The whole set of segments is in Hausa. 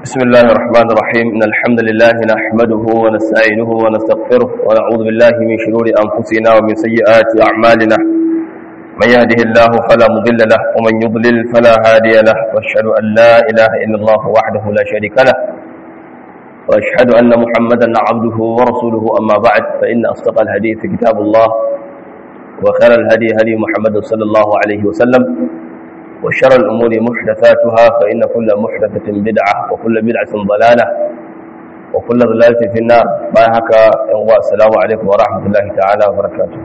بسم الله الرحمن الرحيم إن الحمد لله نحمده ونستعينه ونستغفره ونعوذ بالله من شرور أنفسنا ومن سيئات أعمالنا من يهده الله فلا مضل له ومن يضلل فلا هادي له وأشهد أن لا إله إلا الله وحده لا شريك له وأشهد أن محمدا عبده ورسوله أما بعد فإن أصدق الحديث كتاب الله وخير الهدي هدي محمد صلى الله عليه وسلم وشر الأمور محدثاتها فإن كل محدثة بدعة وكل بدعة ضلالة وكل ضلالة في النار باهك السلام عليكم ورحمة الله تعالى وبركاته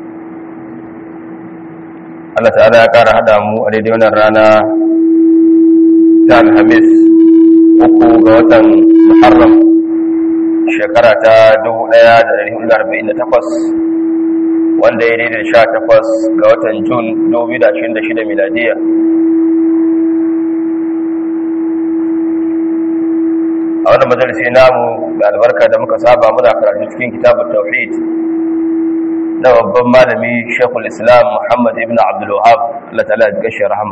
Allah ta'ala ya ƙara haɗa mu a daidai wannan rana ta Alhamis uku ga watan Muharram shekara ta 1448 wanda ya daidai sha takwas ga watan Jun 2026 miladiya a wannan majalisi namu da albarka da muka saba muna karatu cikin kitabun tauhid na babban malami shekul islam muhammad ibn abdulwahab Allah ta'ala ya gashi rahama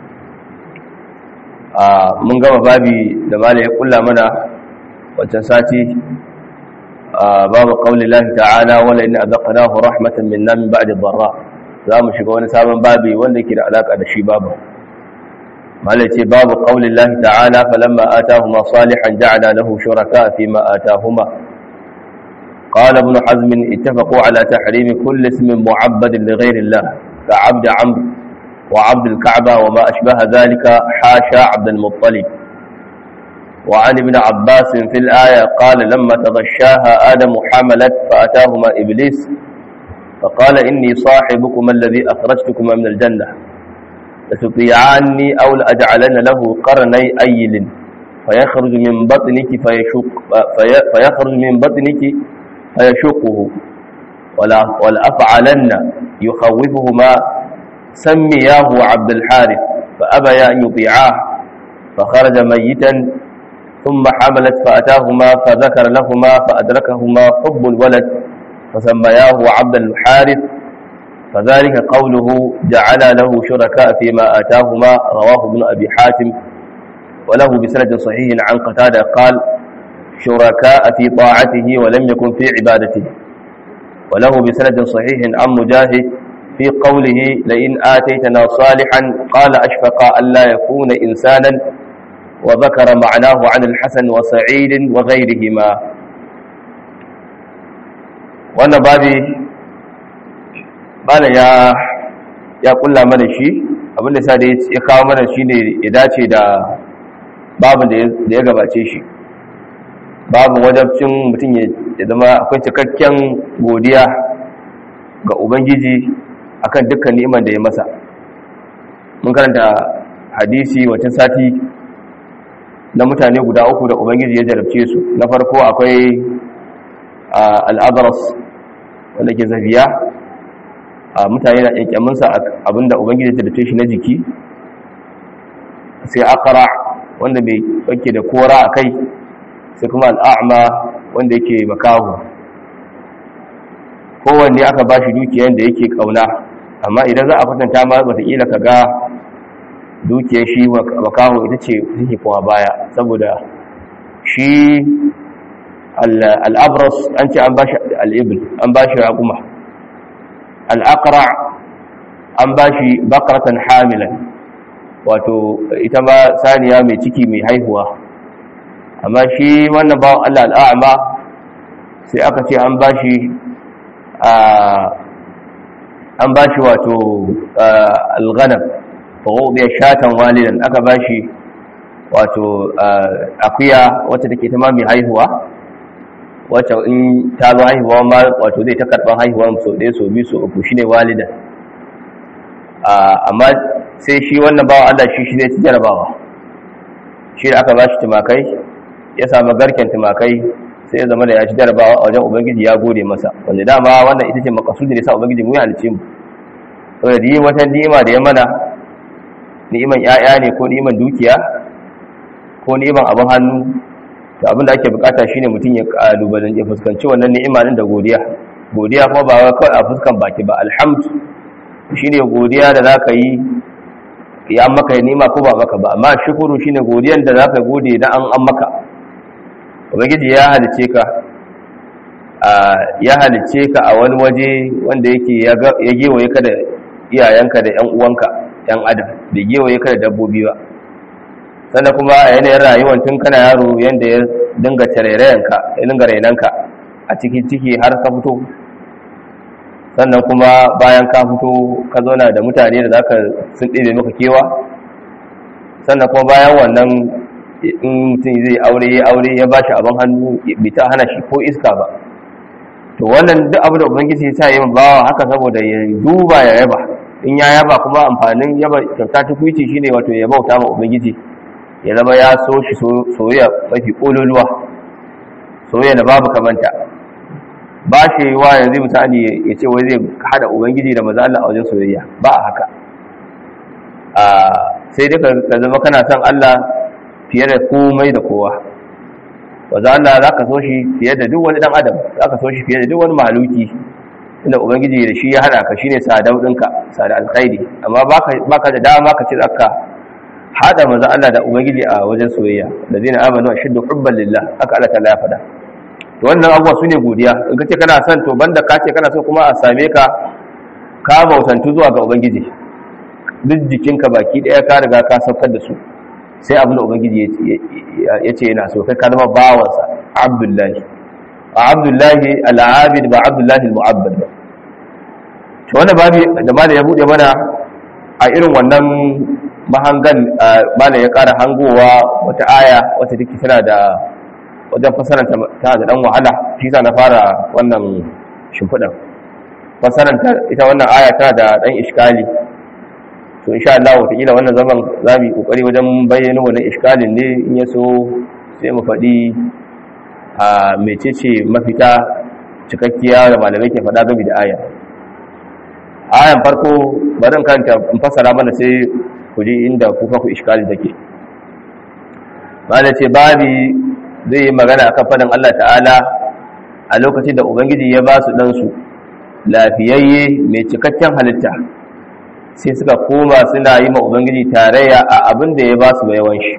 mun gama babi da malai ya kulla mana wancan sati babu qauli lahi ta'ala wala in azaqnahu rahmatan minna min ba'di dharra za mu shiga wani sabon babi wanda yake da alaka da shi babu malai ce babu qauli lahi ta'ala falamma atahuma salihan ja'ala lahu shuraka fi ma atahuma قال ابن حزم اتفقوا على تحريم كل اسم معبد لغير الله كعبد عمرو وعبد الكعبة وما أشبه ذلك حاشا عبد المطلب وعن ابن عباس في الآية قال لما تغشاها آدم حملت فأتاهما إبليس فقال إني صاحبكما الذي أخرجتكما من الجنة لتطيعاني أو لأجعلن له قرني أيل فيخرج من بطنك فيشق في فيخرج من بطنك فيشقه ولا ولأفعلن يخوفهما سمياه عبد الحارث فأبيا أن يطيعاه فخرج ميتا ثم حملت فأتاهما فذكر لهما فأدركهما حب الولد فسمياه عبد الحارث فذلك قوله جعل له شركاء فيما آتاهما رواه ابن أبي حاتم وله بسند صحيح عن قتادة قال شركاء في طاعته ولم يكن في عبادته وله بسند صحيح عن مجاهد في قوله لئن آتيتنا صالحا قال أشفق ألا يكون إنسانا وذكر معناه عن الحسن وسعيد وغيرهما wannan babi bana ya ya kulla mana shi abinda sa da ya kawo mana shi ne ya dace da babin da ya gabace shi babu wajabcin mutum ya zama akwai cikakken godiya ga ubangiji akan dukkan ni'imar da ya masa mun karanta hadisi wacin sati na mutane guda uku da ubangiji ya jarabce su na farko akwai al'adaras wanda ke zafiya mutane na ƙyanƙyaminsa abinda ubangiji ya jarabce shi na jiki sai akara wanda bai ɓake da kora a kai sai kuma al'a'ama wanda yake makahu kowanne aka ba shi dukiyar da yake ƙauna amma idan za a kwatanta ma wataƙila ka ga dukiyar shi makaho ita ce take kowa baya saboda shi al'abras an ce an ba shi al'ibil an ba shi raƙuma al'akara an ba shi bakaratan hamilan wato ita ma saniya mai ciki mai haihuwa amma shi wannan bawan allah al'a'ama sai aka ce an ba shi an ba shi wato alghanam ya shatan walidan aka ba shi wato akuya wacce take ta mami haihuwa wacce in ta zo haihuwa ma wato zai ta karban haihuwa so ɗaya so biyu so uku shine walidan amma sai shi wannan bawa Allah shi shi ne ci jarabawa shi da aka ba shi tumakai ya samu garken tumakai sai ya zama da ya ci jarabawa a wajen ubangiji ya gode masa wanda dama wannan ita ce makasudin da sa ubangiji mu ya halice mu saboda da yi wata ni'ima da ya mana ni'iman ƴaƴa ne ko ni'iman dukiya ko ni'iman abin hannu to abin da ake bukata shine mutum ya kalubalen ya fuskanci wannan ni'ima din da godiya godiya kuma ba kawai a fuskan baki ba alhamdu shine godiya da zaka yi ya maka nima ko ba maka ba amma shukuru shine godiyan da zaka gode na an an maka ubangiji ya halice ka ya halice ka a wani waje wanda yake ya gewaye ka da iyayenka da yan uwanka yan adam da gewaye ka da dabbobi ba sannan kuma a yanayin rayuwar tun kana yaro yanda ya dinga tarairayanka ya dinga rainanka a cikin ciki har ka fito sannan kuma bayan ka fito ka zauna da mutane da zaka sun ɗebe maka kewa sannan kuma bayan wannan in mutum zai aure ya aure ya ba shi abin hannu bai ta hana shi ko iska ba to wannan duk abu da ubangiji ya sa yin bawa haka saboda ya duba ya yaba in ya yaba kuma amfanin yaba kyauta ta kuici shine wato ya bauta ma ubangiji ya zama ya so shi soyayya mafi kololuwa soyayya da babu kamanta ba shi wa yanzu misali ya ce wai zai hada ubangiji da maza Allah a wajen soyayya ba a haka sai dai ka zama kana son Allah fiye da komai da kowa maza Allah za ka so shi fiye da duk wani dan adam za ka so shi fiye da duk wani mahaluki inda ubangiji da shi ya hada ka shine sadau ɗinka sada alkhairi amma baka da dama ka ce zaka hada maza Allah da ubangiji a wajen soyayya da zina amanu ashiddu hubban lillah haka Allah ta ya faɗa to wannan abubuwa su ne godiya in ka ce kana son to banda ka ce kana so kuma a same ka ka bautantu zuwa ga ubangiji duk jikinka baki daya ka riga ka saukar da su sai abin da ubangiji ya ce yana so kai ka zama bawansa abdullahi a abdullahi al'abid ba abdullahi al'mu'abbad ba to wannan babi da malam ya bude mana a irin wannan mahangan malam ya kara hangowa wata aya wata take tana da wajen fasaranta ta da dan wahala shi sa na fara wannan shimfiɗan fasaranta ita wannan aya ta da dan iskali to insha Allah wataƙila wannan zaman za mu yi ƙoƙari wajen bayyana wannan iskalin ne in ya so sai mu faɗi a mecece mafita cikakkiya da malamai ke faɗa game da aya ayan farko bari in kanta in fassara mana sai ku ji inda kuka ku iskali take ba ce babi zai yi magana akan fadin Allah ta'ala a lokacin da Ubangiji ya ba su ɗansu lafiyayye mai cikakken halitta sai suka koma suna yi ma Ubangiji tarayya a abin da ya ba su yawan shi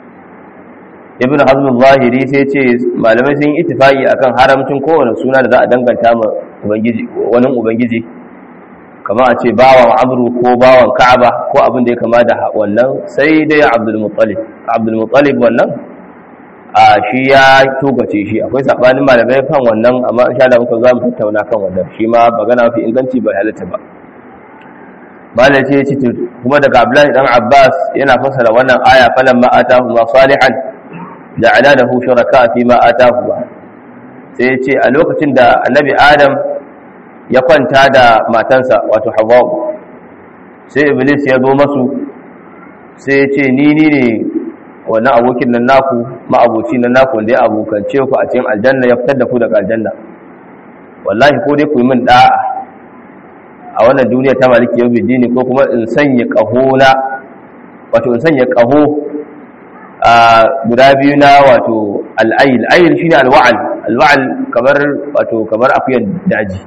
ibn hazm zahiri sai ce malamai sun yi itifaki akan haramcin kowane suna da za a danganta ma ubangiji wani ubangiji kama a ce bawan amru ko bawan ka'aba ko abin da ya kama da wannan sai dai abdul muttalib abdul muttalib wannan a shi ya togace shi akwai sabanin malamai kan wannan amma insha Allah muka za mu tattauna kan wannan shi ma magana mafi inganci bai halatta ba malai ce ce kuma daga Abdullahi dan Abbas yana fassara wannan aya falan ma atahu ma salihan ja'ala lahu shuraka fi ma atahu sai ya ce a lokacin da annabi Adam ya kwanta da matansa wato Hawwa sai Iblis ya zo masu sai ya ce ni ni ne wannan abokin nan naku ma'aboci nan naku wanda ya abokance ku a cikin aljanna ya fitar da ku daga aljanna wallahi ko dai ku yi min da'a a wannan duniya ta maliki yau bidini ko kuma in sanya ƙaho na wato in sanya ƙaho a guda biyu na wato al'ayil ayil shine alwa'al alwa'al kamar wato kamar akuyar daji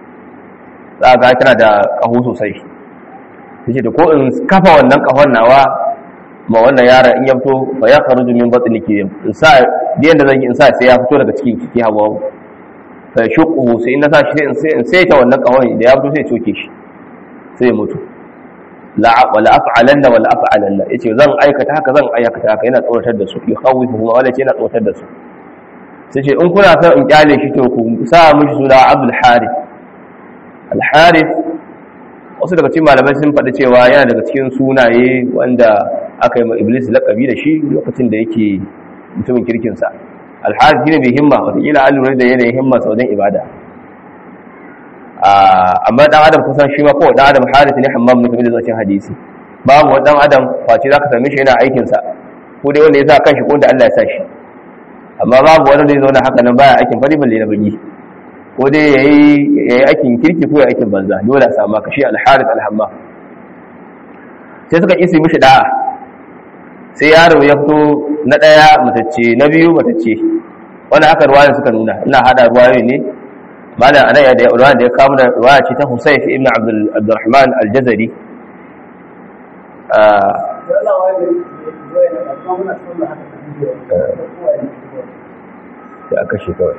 za ga tana da ƙaho sosai tace da ko in kafa wannan ƙahon nawa ma wannan yaron in ya fito fa ya kharuju min batniki in sa biyan da zan yi in sa sai ya fito daga cikin kiki hawa fa shuqu sai in na sa shi sai in sai ta wannan kawai da ya fito sai coke shi sai ya mutu la wala af'alanna wala af'alanna yace zan aikata haka zan aikata haka yana tsoratar da su ya khawifu kuma wala ce yana tsoratar da su sai ce in kuna son in kyale shi to ku sa mishi suna Abdul Harith Al Harith wasu daga cikin malamai sun faɗi cewa yana daga cikin sunaye wanda aka yi ma iblis laƙabi da shi lokacin da yake mutumin kirkinsa alhaji ne mai himma watakila an lura da yanayin himma wajen ibada amma dan adam kusan shi ma kowa dan adam harith ne hammam ne kamar da zuwa hadisi babu wani dan adam face za ka same shi yana aikinsa ko dai wanda ya sa kanshi ko da Allah ya sa shi amma babu wani da ya zauna haka nan baya aikin fari balle na bagi ko dai ya yi aikin kirki ko ya aikin banza dole a samu kashi alharis alhamma sai suka isi mishi da'a sai yaro ya fito na ɗaya matacce na biyu matacce wanda haka ruwayan suka nuna ina hada ruwayoyi ne malam anan ya da ruwayan da ya kawo da ruwaya ce ta Husayf ibn Abdul Abdurrahman al-Jazari sai aka shi kawai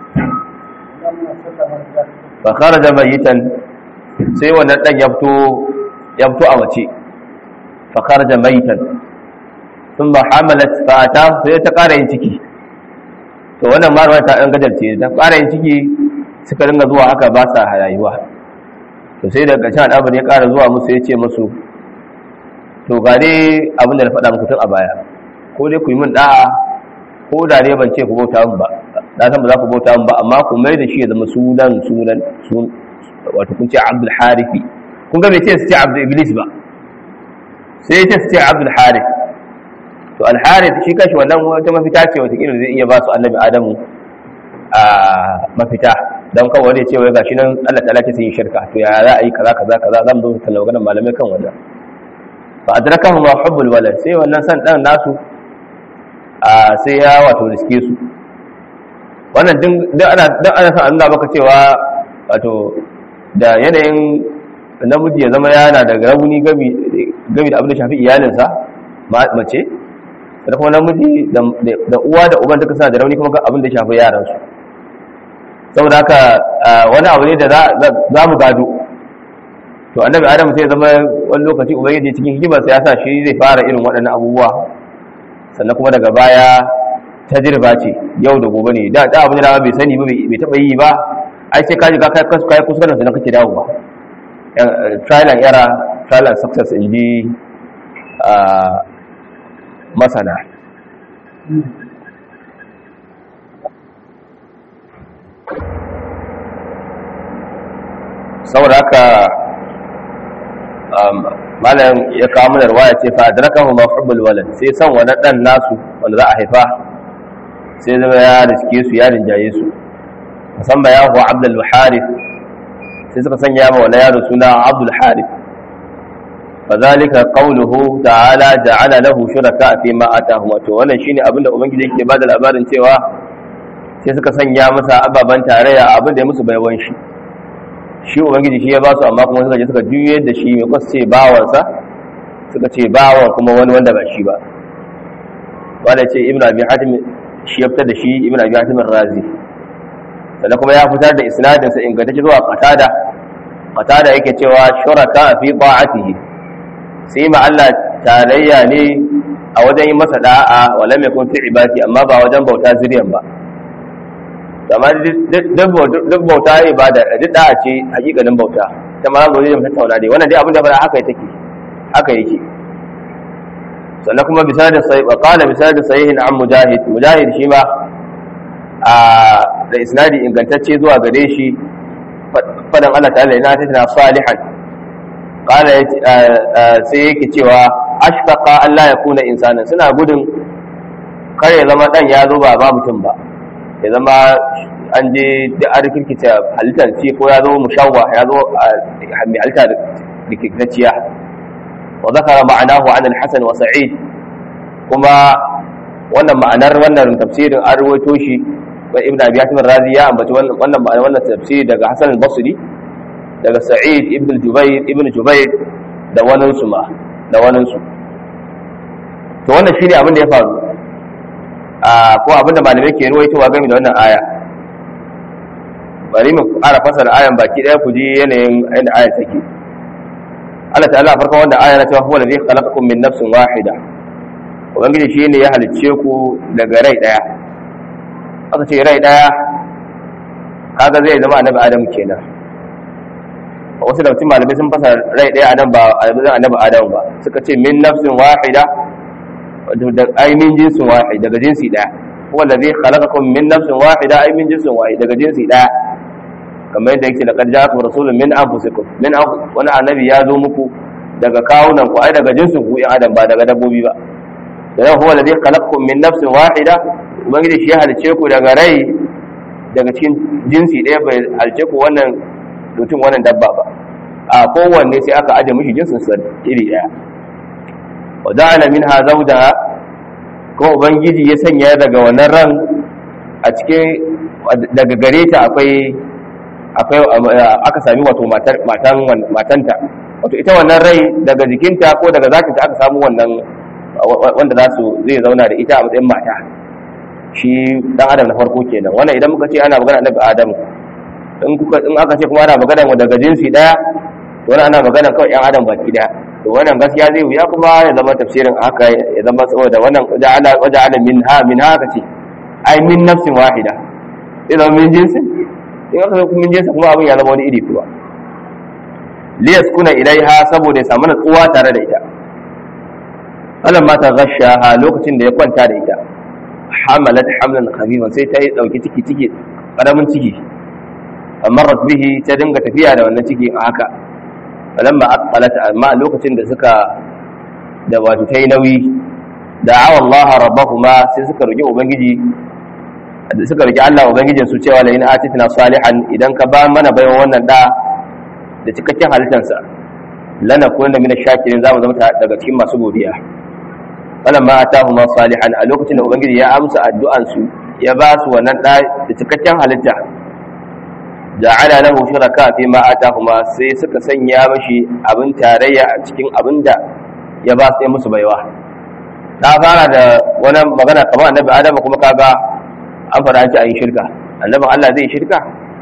fa kharaja mayitan sai wannan dan ya fito ya fito a mace fa kharaja mayitan thumma hamalat fa ata sai ta ƙara yin ciki to wannan marwa ta dan gajarce ta ƙara yin ciki suka dinga zuwa haka ba sa rayuwa to sai daga ƙarshen al'amari ya ƙara zuwa musu ya ce musu to ga dai abin da na faɗa muku tun a baya ko dai ku yi min da'a ko da ne ban ce ku bauta min ba na san ba za ku bauta min ba amma ku mai da shi ya zama sunan sunan wato kun ce abdul harifi kun ga bai ce su ce abdul iblis ba sai ya ce su ce abdul harif to al harif shi kashi wannan wata mafita ce wata kila zai iya ba su annabi adamu a mafita don kawai wani ce wai gashi nan Allah ta'ala ce sun yi shirka to ya za a yi kaza kaza kaza zan zo kallon maganar malamai kan wannan fa adrakahu ma hubbul walad sai wannan san dan nasu a sai ya wato riske su wannan din ana dan ana san Allah baka cewa wato da yanayin namiji ya zama yana da rauni gabi gabi da abin da shafi iyalinsa mace da kuma namiji da uwa da uban duka suna da rauni kuma abin da shafi yaransu saboda haka wani abu ne da za mu gado to annabi adam sai zama wani lokaci ubangiji cikin hikimar sa ya sa shi zai fara irin waɗannan abubuwa sannan kuma daga baya tajriba ce yau da gobe ne da da abin da bai sani ba bai taba yi ba ai sai ka ji ka kai kai kuskuren sannan kake dawowa trial and error trial and success in ji masana saboda haka malam ya kawo mana ruwaya ce fa adrakahu mahubbul walad sai san wani dan nasu wanda za a haifa sai zama ya riske su ya rinjaye su musamman ya huwa abdul harith sai suka sanya ma wani yaro suna abdul harith fadhalika qawluhu ta'ala ja'ala lahu shuraka fi ma atahum to wannan shine abinda ubangiji yake bada labarin cewa sai suka sanya masa ababan tarayya abinda ya musu baiwan shi shi ubangiji shi ya ba su amma kuma suka je suka juyar da shi mai kwasu ce bawansa suka ce bawan kuma wani wanda ba shi ba wanda ce ibn abi hatim shi ya fitar da shi ibn abi hatim razi sannan kuma ya fitar da isnadin sa ingantacce zuwa qatada qatada yake cewa shuraka fi ta'atihi sai ma Allah tarayya ne a wajen yin masa da'a wala mai kun fi ibati amma ba wajen bauta zuriyan ba amma duk bauta ibada duk da'a ce hakikanin bauta ta ma zo da tattauna dai wannan dai abin da fara haka take haka yake sannan kuma bisa da sai qala bisa da sahihin an mujahid mujahid shi ma a da isnadi ingantacce zuwa gare shi fadan Allah ta'ala ina tana salihan qala sai yake cewa ashfaqa Allah ya kuna insanan suna gudun kare zama dan ya zo ba ba mutum ba ya zama an je da an rikirkita halittar ce ko ya zo mushawwa ya zo mai halitta rikirkitacciya wa zakara ma'anahu an al-hasan wa sa'id kuma wannan ma'anar wannan tafsirin an rawaito shi wa ibn abi hatim razi ya ambaci wannan ma'anar wannan tafsiri daga hasan al-basri daga sa'id ibn jubair ibn jubair da wani su ma da wani su to wannan shine abin da ya faru ko abinda malamai ke ruwaitowa game da wannan aya bari mu ƙara fasara ayan baki ɗaya ku ji yanayin yadda aya take Allah ta'ala a farkon wanda aya na cewa huwa ladhi khalaqakum min nafsin wahida ubangiji shi ne ya halicce ku daga rai ɗaya aka ce rai ɗaya kaga zai zama annabi adam kenan wasu da mutum malamai sun fasa rai ɗaya adam ba annabi adam ba suka ce min nafsin wahida da ai min jinsin wahid daga jinsi daya huwa allazi khalaqakum min nafsin wahida ai min jinsin wahid daga jinsi daya kamar yadda yake laqad ja'akum rasulun min anfusikum min wani annabi ya zo muku daga kawunan ku ai daga jinsin ku in adam ba daga dabbobi ba dan huwa allazi khalaqakum min nafsin wahida ubangiji shi ya halice ku daga rai daga cikin jinsi daya bai halice ku wannan mutum wannan dabba ba a kowanne sai aka aje mishi jinsin sa iri daya wa ja'ala minha zawjaha ko ubangiji ya sanya daga wannan ran a cikin daga gare ta akwai akwai aka sami wato matan matanta wato ita wannan rai daga jikinta ko daga zakinta aka samu wannan wanda za su zai zauna da ita a matsayin mata shi dan adam na farko kenan wannan idan muka ce ana magana annabi adam in kuka in aka ce kuma ana magana daga jinsi daya to wannan ana magana kawai yan adam baki daya to wannan gaskiya zai wuya kuma ya zama tafsirin haka ya zama saboda wannan ja'ala waja'ala minha min haka ce ai min nafsin wahida sai zama min jinsi in aka zo min jinsi kuma abin ya zama wani iri kuwa liyaskuna ilaiha saboda ya samu natsuwa tare da ita falamma ta ghashaha lokacin da ya kwanta da ita hamalat hamlan khabifan sai ta yi dauki ciki ciki karamin ciki amarat bihi ta dinga tafiya da wannan ciki a haka falamma aqalat amma lokacin da suka da wato tayi nauyi da'awa Allah rabbahuma sai suka roki ubangiji suka roki Allah ubangijin su cewa la in atina salihan idan ka ba mana bayan wannan da da cikakken halittarsa lana kunna min ash-shakirin zamu zama daga cikin masu godiya falamma atahuma salihan a lokacin da ubangiji ya amsa addu'an su ya ba su wannan da da cikakken halitta ja'ala lahu shuraka fi ma atahuma sai suka sanya mashi abin tarayya a cikin abin da ya ba su musu baiwa ta fara da wani magana kamar annabi adam kuma kaga an fara ci a yi shirka annabin Allah zai shirka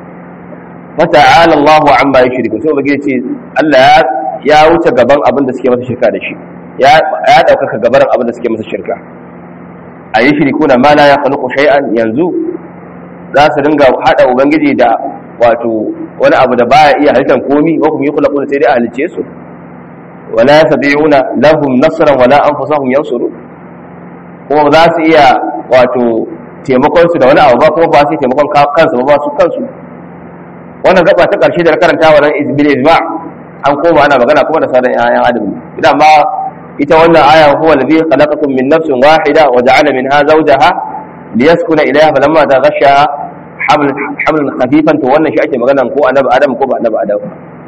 fata'ala Allahu amma yushriku sai ubangiji ce Allah ya wuce gaban abin da suke masa shirka da shi ya ya daukaka gabaran abin da suke masa shirka ayi shirikuna ma la yakhluqu shay'an yanzu za su dinga hada ubangiji da wato wani abu da baya iya halittar komi wa kuma yukhlaquna sai dai a halice su wala yastati'una lahum nasran wala anfusahum yansuru kuma za su iya wato taimakon su da wani abu ba kuma ba su taimakon kansu ba su kansu wannan gaba ta karshe da na karanta wa nan bil ijma an koma ana magana kuma da sauran ayan adam idan ma ita wannan aya huwa alladhi khalaqakum min nafsin wahida wa ja'ala minha zawjaha liyaskuna ilayha falamma taghashaha hamlan hamlan khafifan to wannan shi ake magana ko annabi adam ko ba annabi adam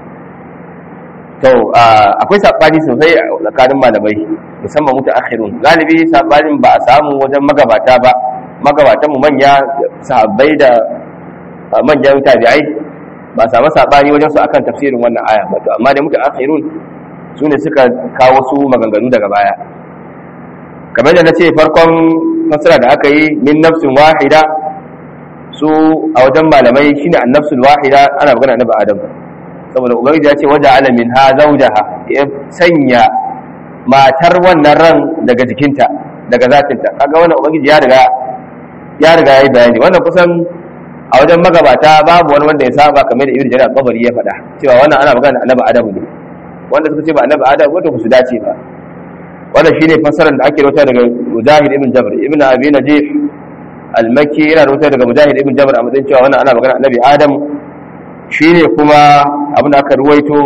to akwai sabani sosai tsakanin malamai musamman muta akhirun galibi sabanin ba a samu wajen magabata ba magabatan mu manya sahabbai da manyan tabi'ai ba samu sabani wajen su akan tafsirin wannan aya ba to amma da muta akhirun su ne suka kawo su maganganu daga baya kamar da na ce farkon fasara da aka yi min nafsin wahida su a wajen malamai shine annafsul wahida ana magana annabi adam saboda ubangiji ya ce waje alamin ha zaujaha ya sanya matar wannan ran daga jikinta daga zatinta kaga wannan ubangiji ya riga ya riga yayi bayani wannan kusan a wajen magabata babu wani wanda ya saba kamar da ibnu jarir al-qabari ya faɗa cewa wannan ana magana annabi adam ne wanda suka ce ba annabi adam wato ba su dace ba wannan shine fassarar da ake rawaita daga mujahid ibn jabr ibn abi najih al-makki yana rawaita daga mujahid ibn jabr a matsayin cewa wannan ana magana annabi adam shine kuma abin da aka ruwaito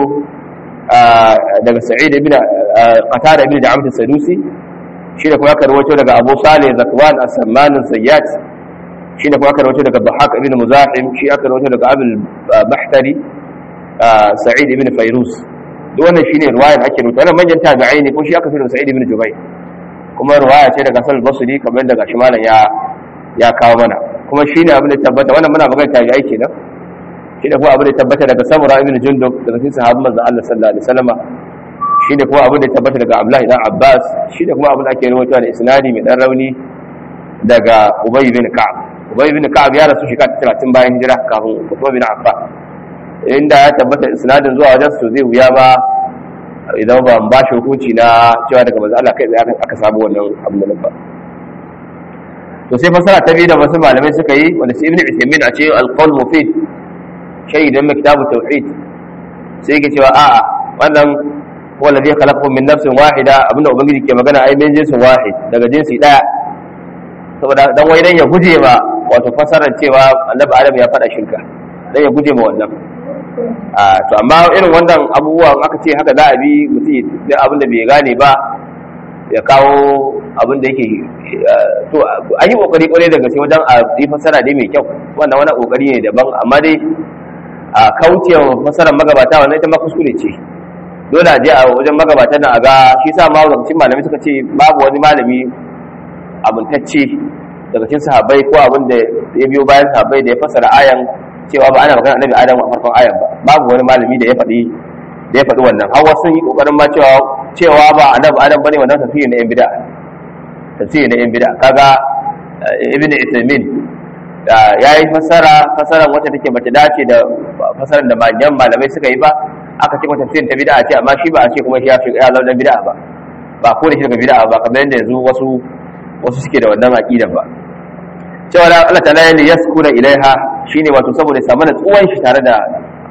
daga sa'id ibn qatada ibn da'amt as-sadusi shine kuma aka ruwaito daga abu salih zakwan as-samman sayyat shine kuma aka rawaito daga Bahaq ibn Muzahim shi aka rawaito daga Abul Bahtari Sa'id ibn Fayrus duk wannan shine riwayar ake rawaito wannan manyan tabi'ai ne ko shi aka fi da Sa'id ibn Jubayr kuma riwaya ce daga Sal Basri kamar daga shi malam ya ya kawo mana kuma shine abin da tabbata wannan muna magana tabi'ai kenan shine kuma abin da tabbata daga Samura ibn Jundub daga cikin sahabban manzon Allah sallallahu alaihi wasallam shine kuma abin da tabbata daga Abdullah ibn Abbas shine kuma abin da ake rawaito da isnadi mai dan rauni daga Ubay bin Ka'ab Ubay bin Ka'ab ya rasu shekara 30 bayan hijira kafin Uthman bin Affan inda ya tabbata isnadin zuwa wajen su zai wuya ba idan ba ba shi hukunci na cewa daga manzo Allah kai tsaye aka samu wannan abin nan ba to sai fasara ta biyu da wasu malamai suka yi wanda sai Ibn Uthaymeen a ce al-qawl mufid shaydan min kitab tauhid sai yake cewa a'a wannan huwa alladhi khalaqakum min nafsin wahida abinda ubangiji ke magana ai min jinsin wahid daga jinsi daya saboda dan wai dan ya guje ma wato fasarar cewa annabi adam ya faɗa shirka dan ya guje ma wannan a to amma irin wannan abubuwan aka ce haka za a bi mutum da abin da bai gane ba ya kawo abin da yake to an yi kokari kwarai da gaske wajen a yi fasara dai mai kyau wannan wani kokari ne daban amma dai a kaucewa fasarar magabata wannan ita ma kuskure ce dole a je a wajen magabata na a ga shi sa ma wajen malami suka ce babu wani malami abuntacce daga cikin sahabbai ko abin da ya biyo bayan sahabbai da ya fassara ayan cewa ba ana magana annabi adam a farkon ayan ba babu wani malami da ya faɗi da ya faɗi wannan har wasu yi kokarin ma cewa cewa ba annabi adam bane wannan tafsiri na yan bid'a tafsiri na yan bid'a kaga ibn Uthaymeen ya yi fasara fasaran wacce take bata dace da fasaran da manyan malamai suka yi ba aka ce mata tafsirin ta bid'a ce amma shi ba a ce kuma shi ya fi ya zama bid'a ba ba ko da shi daga bid'a ba kamar yadda yanzu wasu wasu suke da wannan aqida ba cewa da Allah ta'ala ya yaskura ilaiha shine wato saboda samu da tsuwan shi tare da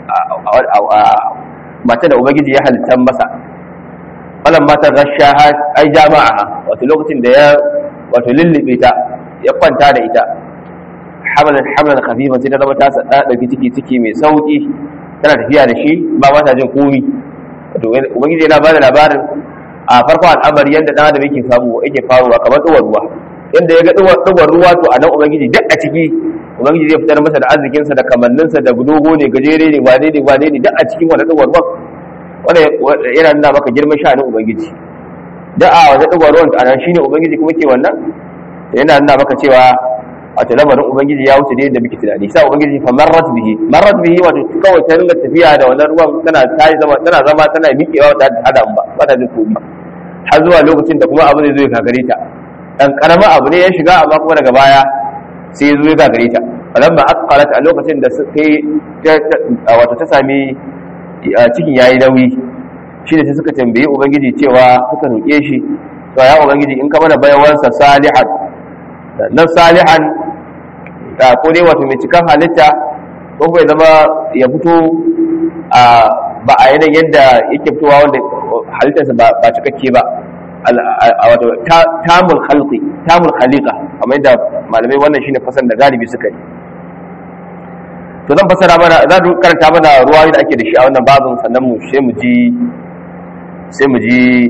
mata da ubangiji ya halitta masa falan mata rasha ai jama'a wato lokacin da ya wato lullube ta ya kwanta da ita hamalan hamalan khafifa sai ta zama ta sada dauki ciki ciki mai sauki tana tafiya da shi ba ma ta jin komi wato ubangiji yana bada labarin a farkon al'amari yadda dan adam yake samu yake faruwa kamar duwar ruwa yadda ya ga duwar ruwa to a nan ubangiji duk a ciki ubangiji zai fitar masa da arzikinsa da kamanninsa da dogo ne gajere ne wane ne wane ne duk a cikin wannan duwar ruwan wanda yana nuna maka girman sha'anin ubangiji da a wajen duwar ruwan a nan shine ubangiji kuma ke wannan yana nuna maka cewa wato lamarin ubangiji ya wuce da yadda muke tunani sai ubangiji fa marrat bihi marrat bihi wato kawai ta ringa tafiya da wannan ruwan tana ta zama tana zama tana miƙewa ta hada ba ba ta jin komai har zuwa lokacin da kuma abu zai zo ya gagare ta dan karama abu ne ya shiga amma kuma daga baya sai ya zo ya gagare ta falamma asqalat a lokacin da sai wato ta sami cikin yayi nauyi shi da sai suka tambayi ubangiji cewa suka roƙe shi to ya ubangiji in ka mana bayawansa salihan nan salihan ko dai wato mai cikan halitta ko kuma ya zama ya fito ba a yanayin yadda yake fitowa wanda halittarsa ba cikakke ba wato tamul khalqi tamul khaliqa kamar yadda malamai wannan shine fasan da galibi suka yi to zan fasara mana zan karanta mana ruwayoyi da ake da shi a wannan babin sannan mu sai mu ji sai mu ji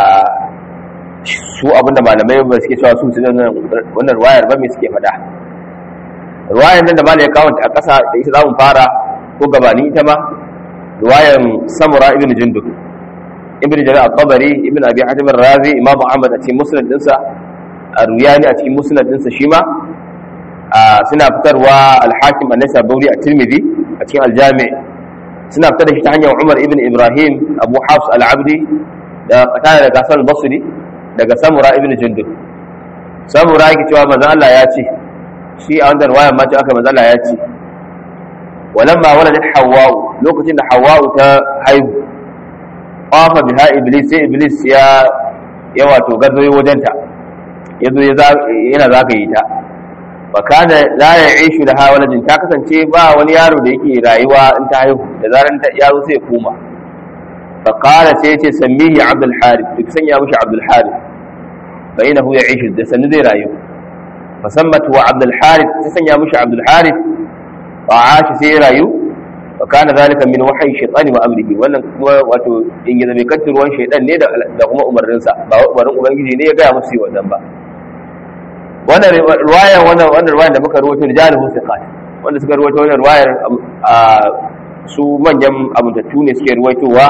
su abinda malamai ba suke cewa su su wannan ruwayar ba me suke faɗa ruwayar nan da malai ya kawo a ƙasa da ita za mu fara ko gabanin ita ma ruwayar samura ibn jundub ibn jarir al-tabari ibn abi hatim ar-razi imam ahmad a cikin musnad dinsa ar-ruyani a cikin musnad dinsa shi ma suna fitarwa al-hakim an-nasabawi a tirmidhi a cikin al-jami suna fitar da shi ta hanyar umar ibn ibrahim abu hafs al-abdi da qatada daga hasan al-basri daga samura ibn jundub samura yake cewa manzo Allah ya ce shi a wannan riwayar ma ce aka manzo Allah ya ce walamma waladat hawwa lokacin da hawwa ta haihu qafa biha iblis sai iblis ya ya wato gazo wajenta yazo yana zaka yi ta wa kana la ya'ishu laha waladin ta kasance ba wani yaro da yake rayuwa in ta haihu da zaran ta yaro sai ya koma fa qala sai yace sammihi abdul harith duk sanya mishi abdul harith fa innahu ya'ishu da sanin zai rayu fa sammatu wa abdul harith ta sanya mishi abdul harith fa ashi sai rayu wa kana zalika min wahyi shaytani wa amrihi wannan kuma wato in ya zame kantar ruwan shaytan ne da kuma umarninsa ba umarnin ubangiji ne ya gaya musu wannan ba wannan ruwaya wannan wannan ruwayar da muka rawaito rijaluhu thiqat wanda suka rawaito wannan ruwayar su manyan abuntattu ne suke ruwaitowa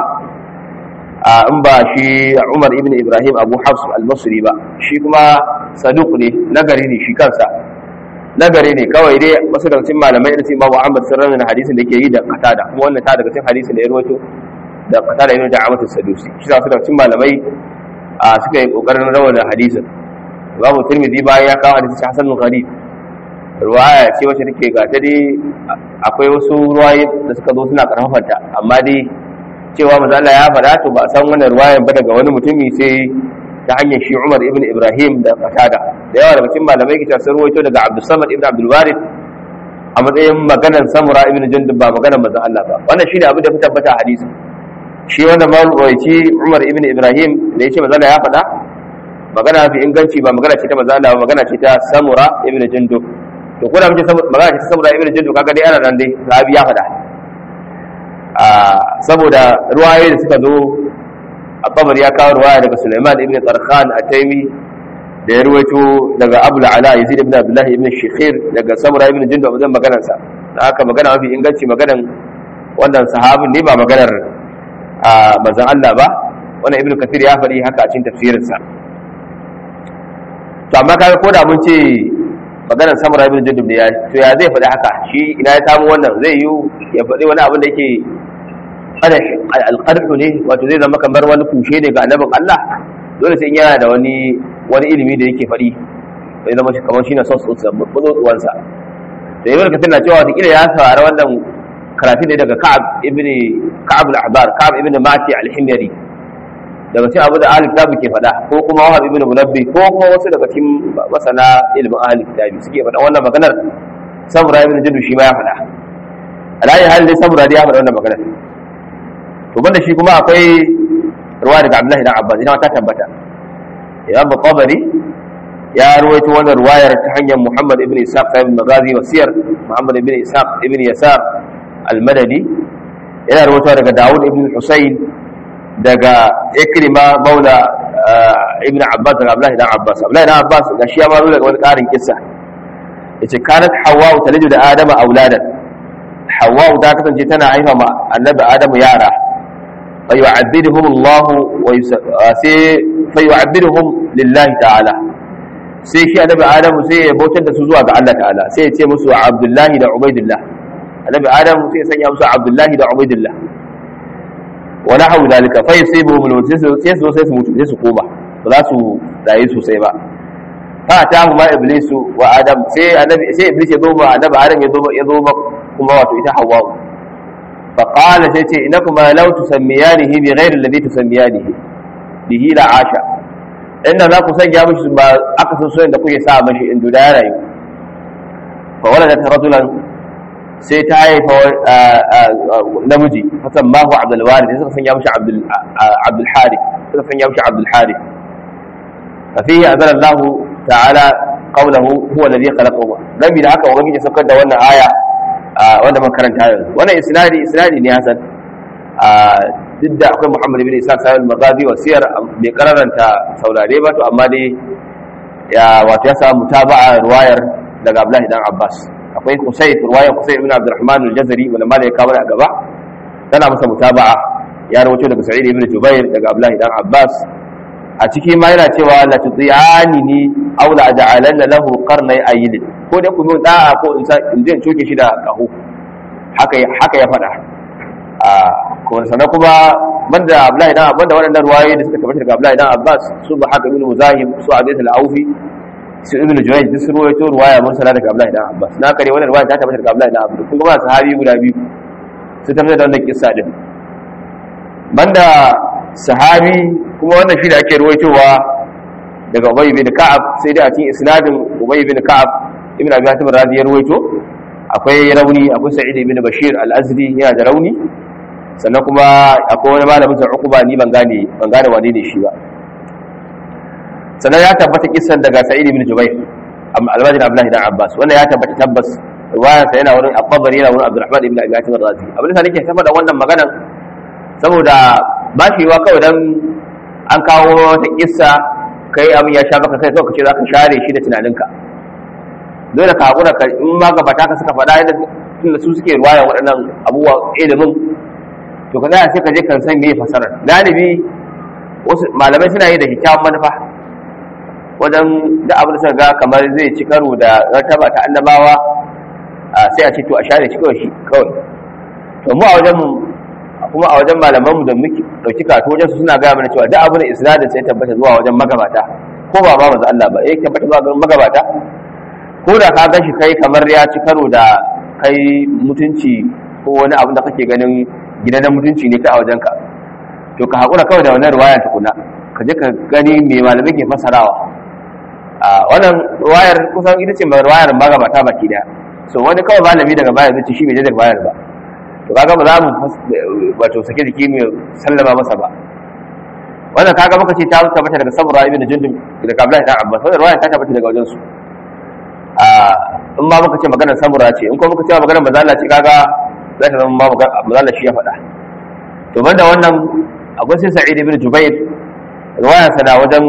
in ba shi Umar ibn Ibrahim Abu Hafs al-Basri ba shi kuma saduq ne nagari ne shi kansa nagari ne kawai dai wasu daga cikin malamai da su Imam Ahmad sun rawaita hadisin da yake yi da qatada kuma wannan ta daga cikin hadisin da ya rawaito da qatada ibn Da'amat as-Sadusi shi wasu daga cikin malamai suka yi kokarin rawaita hadisin Imam Tirmidhi bayan ya kawo hadisi Hasan al-Gharib ruwaya ce wacce take ga ta dai akwai wasu ruwaye da suka zo suna karfafanta amma dai cewa manzo Allah ya faɗa to ba san wannan ruwayan ba daga wani mutumi sai ta hanyar shi Umar ibn Ibrahim da Qatada da yawa daga cikin malamai kita sun ruwaito daga Abdul Samad ibn Abdul Warith a matsayin maganar Samura ibn Jundub ba maganar manzo Allah ba wannan shine abin da ya tabbata a hadisi shi wannan marwayi Umar ibn Ibrahim da yace manzo Allah ya faɗa magana fi inganci ba magana ce ta manzo Allah ba magana ce ta Samura ibn Jundub to ko da muke magana ce ta Samura ibn Jundub kaga dai ana nan dai sahabi ya faɗa saboda ruwaye da suka zo Ababar ya kawo ruwaya daga Sulaiman ibn Tarkhan Ataimi da ya ruwaito daga Abu Ala Yazid ibn Abdullah ibn Shikhir daga Samura ibn Jundub wajen maganar sa da haka magana mafi inganci maganar wannan sahabin ne ba maganar manzon Allah ba wannan Ibn Kathir ya faɗi haka a cikin tafsirin sa to amma kaga ko da mun ce maganar Samura ibn Jundub ne ya to ya zai faɗi haka shi ina ya samu wannan zai yi ya faɗi wani abin da yake alƙarfi ne wato zai zama kamar wani kushe ne ga annabin Allah dole sai yana da wani wani ilimi da yake faɗi zai zama kamar shi na sos ɗinsa da ibn kafir na cewa wata ya saurari wannan karatu ne daga ka'ab ibn ka'ab al-ahbar ka'ab ibn mati al-himyari daga cikin abu da ahli kitabi ke faɗa ko kuma wahab ibn munabbi ko kuma wasu daga cikin masana ilimin ahli kitabi suke faɗa wannan maganar samura ibn jindu shi ma ya faɗa alayi hali dai samura dai ya faɗa wannan maganar to banda shi kuma akwai ruwa daga abdullahi dan abbas ina ta tabbata imam qabari ya ruwaito wannan ruwayar ta hanyar muhammad ibn ishaq sahib magazi wasiyar muhammad ibn ishaq ibn yasar al-madani yana ruwaito daga dawud ibn husayn daga ikrima maula ibn abbas daga abdullahi dan abbas abdullahi dan abbas ga shi ya ma daga wani karin kissa yace kanat hawa talidu da adama auladan hawa ta kasance tana haifa ma annabi adamu yara fa yu'abbiduhum Allah wa sai fa yu'abbiduhum lillahi ta'ala sai shi annabi adamu sai ya bautar da su zuwa ga Allah ta'ala sai ya ce musu abdullahi da ubaidillah annabi adamu sai ya sanya musu abdullahi da ubaidillah wa nahawu dalika fa yusibuhum al sai su sai su mutu sai su koma ba za su rayu sosai ba fa ta ma iblisu wa adam sai annabi sai iblis ya zo ba annabi adam ya zo ya zo ba kuma wato ita hawa fa qala sai ce inakuma law tusammiyanihi bi ghairi alladhi tusammiyanihi bihi la asha inda za ku sanya mishi ba aka san soyayya da kuke sa mishi in da ya rayu fa waladat rajulan sai ta haifa namiji fasan mahu abdul walid sai suka sanya mishi abdul abdul harith suka sanya mishi abdul harith fa fihi azara Allah ta'ala qawluhu huwa alladhi khalaqahu nabi da haka ubangiji saukar da wannan aya wanda mun karanta yanzu wannan isnadi isnadi ne hasan duk da akwai Muhammad ibn Isa sahib al-Maghazi wa siyar bai kararanta saurare ba to amma dai ya wato ya samu mutaba'a ruwayar daga Abdullahi dan Abbas akwai Qusay ruwayar Qusay ibn Abdurrahman al-Jazari wanda ma da ya kawo a gaba tana masa mutaba'a ya rawaito daga Sa'id ibn Jubair daga Abdullahi dan Abbas a ciki ma yana cewa la tutiyani ni aw la aj'alanna lahu qarnay ayil ko da ku mun da'a ko in in je coke shi da kaho haka haka ya faɗa a kuma sannan kuma banda Abdullahi dan banda waɗannan ruwayoyi da suka tabbata daga Abdullahi dan Abbas su ba haka ibn Muzahim su Abi al-Aufi su ibn Jurayj duk sun ruwaito ruwaya mursala daga Abdullahi dan Abbas na kare wannan ruwaya ta tabbata daga Abdullahi dan Abbas kun ga sahabi guda biyu su tabbata da wannan kissa din banda sahabi kuma wannan shi da ake ruwaitowa daga Ubay bin Ka'ab sai dai a cikin isnadin Ubay bin Ka'ab ibn Abi Hatim Razi ya ruwaito akwai rauni akwai Sa'id ibn Bashir al-Azdi yana da rauni sannan kuma akwai wani malamin sa Uqba ni ban gane ban gane wane ne shi ba sannan ya tabbata kissan daga Sa'id ibn Jubair al-Majid Abdullah ibn Abbas wannan ya tabbata tabbas riwayar sa yana wurin At-Tabari yana wurin Abdurrahman ibn Abi Hatim Razi abin da nake tabbata wannan maganan saboda ba shi wa kawai dan an kawo wata kissa kai abin ya sha baka kai kawai kace zaka share shi da tunaninka dole ka hakura ka in ma ga bata ka suka faɗa yadda tunda su suke ruwaya waɗannan abubuwa ilimin to ka tsaya sai ka je kan san me fasarar galibi wasu malamai suna yi da kyakkyawan manufa wajen da abin da suka ga kamar zai ci karo da rataba ta annabawa sai a ce to a share shi kawai shi kawai to mu a wajen mu kuma a wajen malaman mu da muke dauki kato wajen su suna gaya mana cewa duk abin da isnadin sai tabbata zuwa wajen magabata ko ba ba manzo Allah ba eh tabbata zuwa wajen magabata ko da ka gashi kai kamar ya ci karo da kai mutunci ko wani abin da kake ganin gidan mutunci ne kai a wajenka to ka haƙura kawai da wannan ruwaya tukuna ka je ka gani me malamai ke fasarawa a wannan ruwayar kusan ita ce ruwayar magabata baki daya so wani kawai malami daga baya zai ce shi bai da ruwayar ba to kaga ba za mu wato sake jiki mu sallama masa ba wannan kaga muka ce ta tabbata daga sabra ibn jundub daga Abdullahi dan Abbas wannan ruwaya ta tabbata daga wajen su a in ma muka ce maganar samura ce in kuma muka ce maganar mazala ce kaga za ta zama mazala shi ya faɗa to banda wannan akwai sai sa'id ibn jubair riwaya sana wajen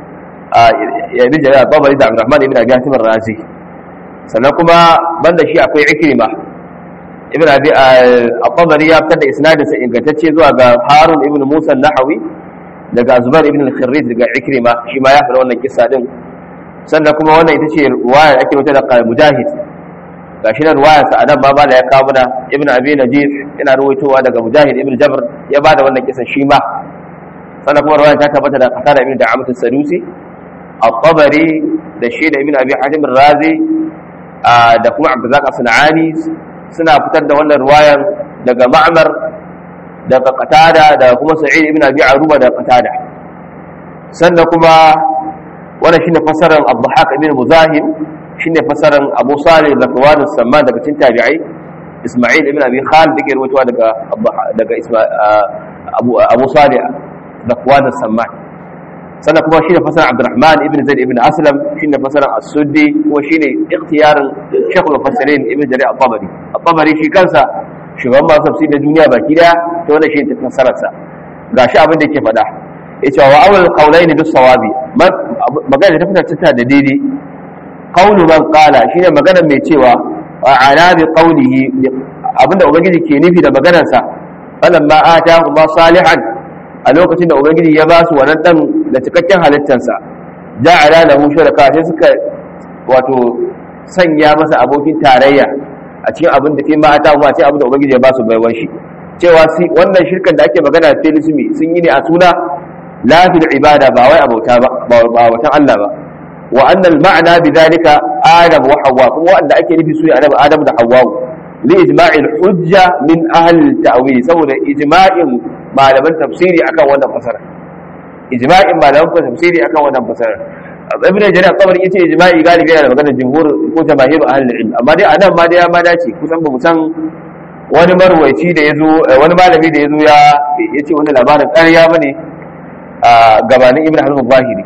ibn jarir babari da abdurrahman ibn abi hatim razi sannan kuma banda shi akwai ikrima ibn abi al-tabari ya fitar da isnadin sa ingantacce zuwa ga harun ibn musa an-nahawi daga zubair ibn al-khirrit daga ikrima shi ma ya faɗa wannan kissa din sannan kuma wannan ita ce ruwaya ake wata da mujahid gashi nan ruwayarsa anan ma bala ya kawo mana ibn abi najif yana ruwaitowa daga mujahid ibn jabr ya bada wannan kisan shi ma sannan kuma ruwaya ta tabbata da qatada ibn da'amat as-sadusi at-tabari da shi da ibn abi hatim razi da kuma abdurrazzaq as-sanani suna fitar da wannan ruwayan daga ma'mar daga qatada da kuma sa'id ibn abi aruba da qatada sannan kuma wannan shine fasaran abdulhaq ibn muzahim shine fasaran abu salih zakwan as-samman daga cikin tabi'ai isma'il ibn abi khalid dake rawaitowa daga daga abu abu salih zakwan as-samman sannan kuma shine fasaran abdurrahman ibn zaid ibn aslam shine fasaran as-suddi kuma shine ikhtiyarin shaykh al-mufassirin ibn jarir at-tabari at-tabari shi kansa shugaban masu tafsir da duniya baki daya to wannan shi ta fasararsa gashi abin da yake faɗa yace wa awal qawlaini bis sawabi magana ta fitar ta da daidai qawlu man qala shine magana mai cewa wa ala bi qawlihi abinda ubangiji ke nufi da maganar sa falamma atahu ma salihan a lokacin da ubangiji ya ba su wannan dan da cikakken halittarsa ja'ala lahu shuraka sai suka wato sanya masa abokin tarayya a cikin abin da fi ma atahu ma sai abin da ubangiji ya ba su baiwan shi cewa wannan shirkan da ake magana da telisumi sun yi ne a suna la fil ibada ba wai abauta ba ba watan Allah ba wa anna al ma'na bidhalika adam wa hawa kuma wanda ake nufi su adam adam da hawa li ijma'i al hujja min ahli al ta'wil saboda ijma'in malaman tafsiri akan wannan fasara ijma'in malaman tafsiri akan wannan fasara ibn jarir tabari yace ijma'i galibi yana da magana jumhur ko jamaahir ahli al ilm amma dai anan ma dai ya ma dace kusan ba mu san wani marwaici da yazo wani malami da yazo ya yace wannan labarin ƙarya bane a gabanin ibn hazm zahiri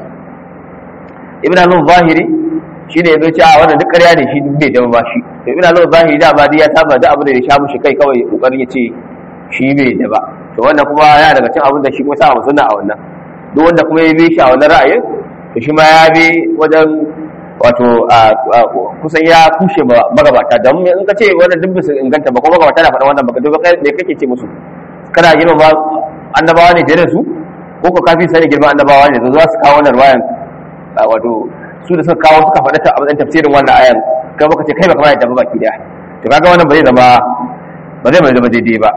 ibn hazm zahiri shi ne ya zo ce a wannan duk ƙarya ne shi bai dama ba shi to ibn hazm zahiri da ma ya saba da abin da ya sha mushi kai kawai kokarin ya ce shi bai da ba to wannan kuma ya daga cin abin da shi kuma sa mu sunna a wannan duk wanda kuma ya bi shi a wannan ra'ayin to shi ma ya bi wajen wato kusan ya kushe magabata don in ka ce wannan duk bisa inganta ba kuma magabata na faɗa wannan baka duk me kake ce musu kana girma ba annabawa ne da su ko ko kafin sani girma annabawa ne za su kawo wannan ruwayan wato su da suka kawo suka faɗa ta abin tafsirin wannan ayan kai baka ce kai baka ma yadda ba baki daya to kaga wannan ba zai zama ba zai zama daidai ba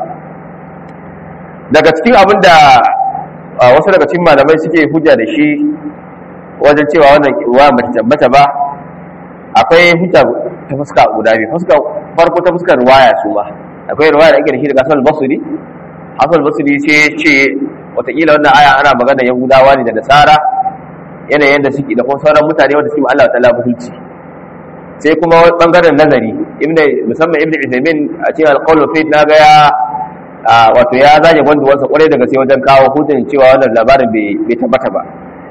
daga cikin abin da wasu daga cikin malamai suke hujja da shi wajen cewa wannan ruwa ba ta tabbata ba akwai hujja ta fuska guda biyu fuska farko ta fuskar ruwaya su ma akwai ruwaya da ake da shi daga Hassan Basri Hassan Basri ce ce watakila wannan aya ana magana Yahudawa ne da Nasara yanayin da suke da kuma sauran mutane wanda suke Allah ta'ala mutunci sai kuma bangaren nazari ibn musamman ibn Uthaymeen a cikin al-qawl fi na ga ya wato ya zage gwanduwarsa kwarai daga sai wajen kawo hujjan cewa wannan labarin bai tabbata ba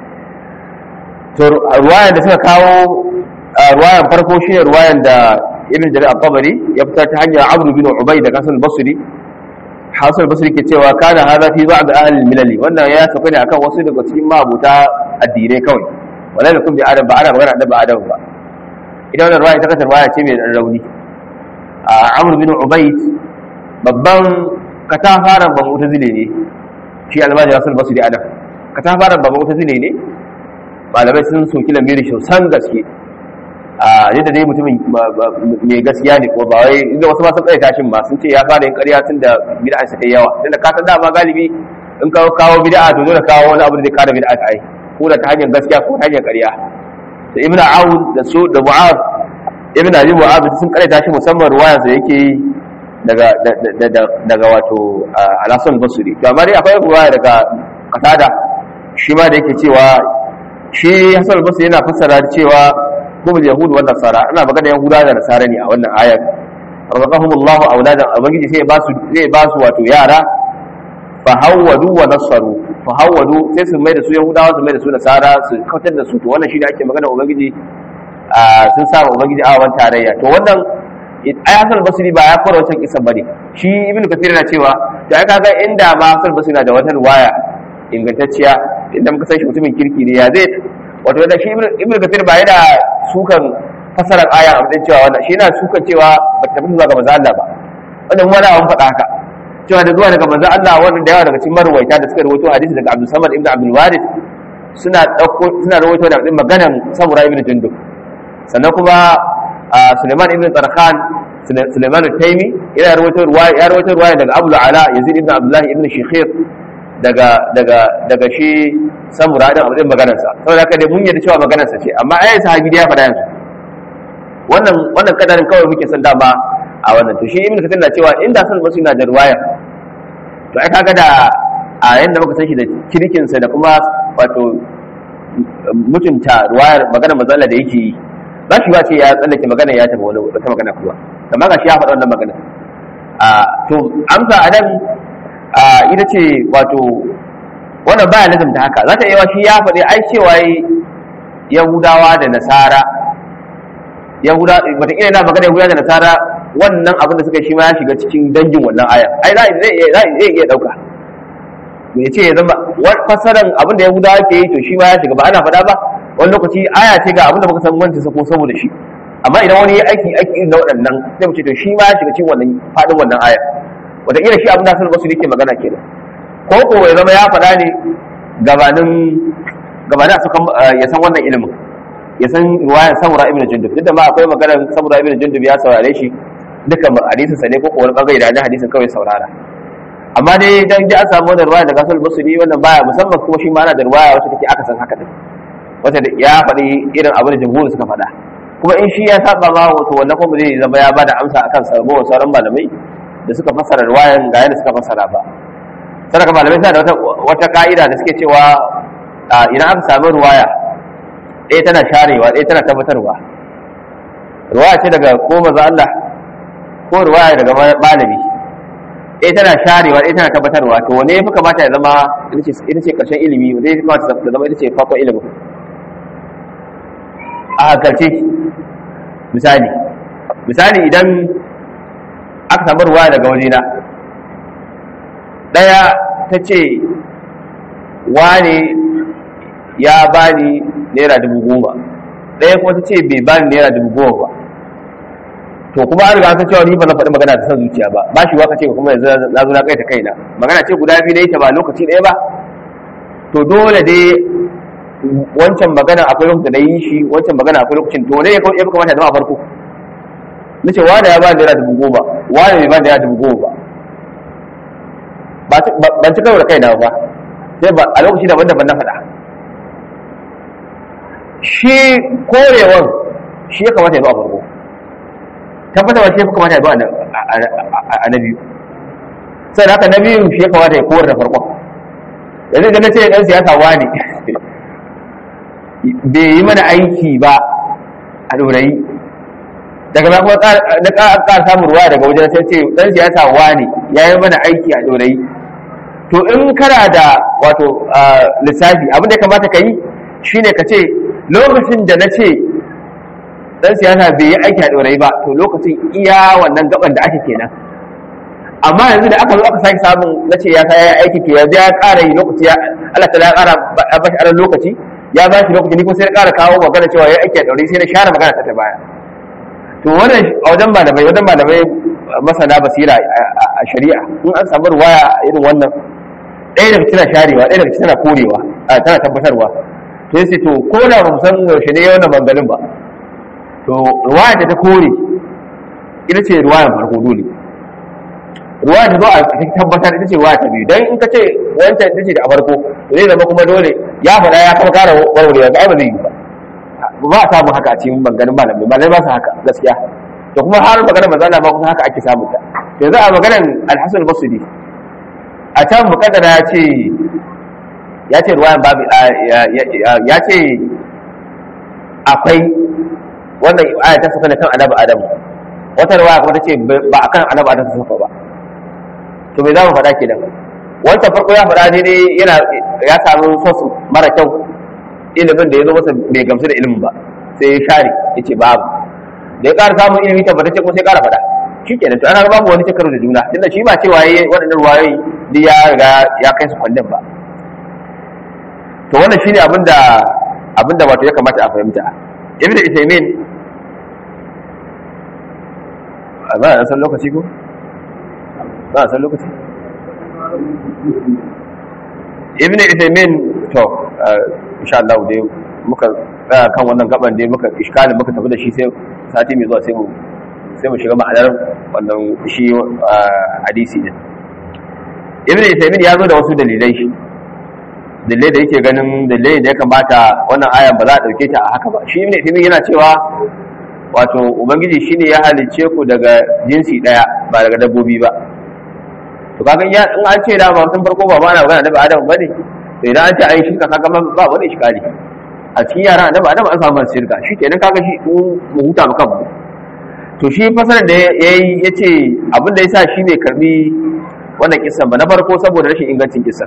to ruwayan da suka kawo ruwayan farko shi ne ruwayan da ibn jarir al-tabari ya fitar ta hanyar abdu bin ubay da hasan basri hasan basri ke cewa kana hada fi ba'd ahli al-milali wannan ya tafi ne akan wasu daga cikin mabuta addinai kawai wala da kun bi adam ba ana magana da ba adam ba idan wannan ruwaya ta kasar ruwaya ce mai rauni a amr bin ubay babban katafaren ban mutazile ne shi almajiri hasan basri adam katafaren ban mutazile ne malamai sun soki lamirin shi san gaske a yadda dai mutumin mai gaskiya ne ko ba wai inda wasu masu tsaye tashin ma sun ce ya fara yin ƙarya tun da bid'a sa kai yawa tunda ka san dama galibi in ka kawo bid'a to dole kawo wani abu da zai kara bid'a ta ai ko da ta hanyar gaskiya ko ta hanyar ƙarya da ibn aun da su da mu'az ibn abi mu'az sun kare tashi musamman ruwaya da yake yi daga daga wato al-hasan basri to amma dai akwai ruwaya daga qatada shi ma da yake cewa shi hasan basri yana fassara cewa kuma yahudu wa nasara ana magana yahuda da nasara ne a wannan ayar razaqahumullahu awladan ubangiji sai ba su zai ba su wato yara fa hawwadu wa nasaru fa hawwadu sai su mai da su yahudawa su mai da su nasara su kautar da su to wannan shine ake magana ubangiji sun sa ubangiji a wannan tarayya to wannan ayatul basri ba ya fara wancan kisan bane shi ibnu kathir yana cewa to ai kaga inda ma ayatul basri na da wata riwaya ingantacciya inda muka san shi mutumin kirki ne ya zai wato da shi ibnu kathir ba yana sukan fasarar aya a matsayin cewa wannan shi yana sukan cewa ba ta tafi zuwa ga manzo Allah ba wannan mu da an faɗa haka cewa da zuwa daga manzo Allah wannan da yawa daga cikin marwaita da suka rawaito hadisi daga Abdul Samad ibn Abdul Warith suna dauko suna rawaito da maganan Samura ibn Jundub sannan kuma Suleiman ibn Tarkhan Suleiman al-Taimi yana rawaito ruwaya ya rawaito ruwaya daga Abu Ala Yazid ibn Abdullah ibn Shikhir daga daga daga shi Samura din abin maganar sa saboda haka dai mun yarda cewa maganar sa ce amma ai sahabi da ya faɗa yanzu wannan wannan kadarin kawai muke son dama a wannan to shi Ibn Kathir na cewa inda san basu na da ruwaya to ai kaga da a yanda muka san shi da kirkin sa da kuma wato mutunta ruwayar maganar mazalla da yake yi za shi ba ce ya tsallake magana ya tafi wani wata magana kuma amma ga shi ya faɗa wannan magana a to amsa a nan ita ce wato wannan baya lazimta haka za ta iya shi ya faɗi ai cewa yahudawa da nasara yahuda wataƙila yana magana yahudawa da nasara wannan abin da suka shi ma ya shiga cikin dangin wannan aya ai zai iya ɗauka ya ce ya zama fassaran abin da yahudawa ke yi to shi ma ya shiga ba ana faɗa ba wani lokaci aya ce ga abin da muka san wanta ko saboda shi amma idan wani ya aiki aiki irin na waɗannan sai mu ce to shi ma ya shiga cikin wannan faɗin wannan aya wataƙila shi abin da sun basu yake magana kenan ko ko ya zama ya faɗa ne gabanin gabanin ya san wannan ilimin ya san ruwayan samura ibn jundub duk da ma akwai maganar samura ibn jundub ya saurare shi duka hadisin sa ne ko wani bangare da hadisin kawai saurara amma dai dan ji an samu wannan ruwaya daga sul basri wannan baya musamman kuma shi ma ana da ruwaya wacce take aka san haka din wata ya faɗi irin abin da jumhur suka faɗa kuma in shi ya saba ma wato wannan kuma zai zama ya bada amsa akan sarbo sauran malamai da suka fassara ruwayan ga yadda suka fassara ba sadaka malamai suna da wata wata ka'ida da suke cewa idan aka samu ruwaya ɗaya tana sharewa ɗaya tana tabbatarwa ruwaya ce daga ko maza Allah ko ruwaya daga malami ɗaya tana sharewa ɗaya tana tabbatarwa to wane ya fi kamata ya zama ita ce ƙarshen ilimi wanda ya fi kamata ya zama ita ce farkon ilimin a hankalce misali misali idan aka samu ruwa daga wajena ɗaya ta ce wane ya bani naira dubu goma ɗaya kuma ta ce bai bani naira dubu goma ba to kuma an riga an san cewa ni ba zan faɗi magana ta san zuciya ba ba shi waka ce kuma yanzu na zo na kai ta kaina magana ce guda biyu na yi ta ba lokaci ɗaya ba to dole dai wancan magana akwai lokacin da na yi shi wancan magana akwai lokacin to ne ya fi kamata zama a farko na ce wanda ya ba naira dubu goma wanda bai ba naira dubu goma ba ban ci karo da kaina ba sai ba a lokaci daban-daban na faɗa shi korewan shi ya kamata ya zo a farko tabbatarwa shi ya fi kamata ya zo a na biyu sai da haka na biyu shi ya kamata ya kowar da farkon yanzu da na ce ɗan siyasa wani bai yi mana aiki ba a ɗorayi daga ba kuma na ƙara samun ruwa daga wajen sai ce ɗan siyasa wani ya yi mana aiki a ɗorayi to in kana da wato lissafi abin da ya kamata ka yi shine ka ce lokacin da na ce ɗan siyasa bai yi aiki a ɗorayi ba to lokacin iya wannan gaban da ake kenan amma yanzu da aka zo aka sake samun na ce ya ya aiki ke yanzu ya ƙara yi lokaci ya Allah ta ya ƙara ba shi aran lokaci ya ba shi lokaci ni kuma sai na ƙara kawo magana cewa ya aiki a ɗauri sai na share magana ta ta baya to wannan a wajen malamai wajen malamai masana basira a shari'a in an samu ruwaya irin wannan ɗaya daga tana sharewa ɗaya daga tana korewa tana tabbatarwa to sai to ko da ba mu san yaushe ne wannan bangalin ba to ruwaya ta ta kore ita ce ruwayan farko dole ruwa ta zo a tabbatar ita ce ruwa ta biyu dan in ka ce wancan ita ce da a farko zai zama kuma dole ya faɗa ya kuma kara warwarewa ba ba zai yi ba ba a samu haka a cikin maganin malamai malamai ba su haka gaskiya to kuma har maganar mazala ma kuma haka ake samun ta yanzu a maganar alhassan basudi a can mukaddara ya ce ya ce ruwayan babu ya ce akwai wannan aya ta saka kan annabi adamu wata ruwaya kuma ta ce ba akan annabi adamu ta saka ba to me za mu faɗa kenan wancan farko ya faɗa daidai yana ya samu sos mara kyau ilimin da ya zo masa bai gamsu da ilimin ba sai ya share ya ce babu da ya ƙara samun ilimi tabbatacce kuma sai ƙara faɗa shi kenan to ana babu wani cikaru da juna tunda shi ba cewa yayi waɗannan ruwayoyi duk ya riga ya kai su kwandon ba to wannan shine abin da abin da wato ya kamata a fahimta ibn Uthaymeen ba a san lokaci ko ba a san lokaci ibn Uthaymeen to insha Allah dai muka tsaya kan wannan gaban da muka iskalin muka tafi da shi sai sati mai zuwa sai mu sai mu shiga ma'anar wannan shi hadisi din ibn Uthaymeen ya zo da wasu dalilai dalilai da yake ganin dalilai da ya kamata wannan ayan ba za a dauke ta a haka ba shi ibn Uthaymeen yana cewa wato ubangiji shine ya halicce ku daga jinsi daya ba daga dabbobi ba to kaga in an ce da ba tun farko ba ma na magana da adam bane to idan an ce ai shirka kaga ba wani iskali a cikin yara da ba adam an samu shirka shi kenan kaga shi mu huta mu kanmu to shi fasarar da yayi yace abin da yasa shi ne karbi wannan kissan ba na farko saboda rashin ingancin kissan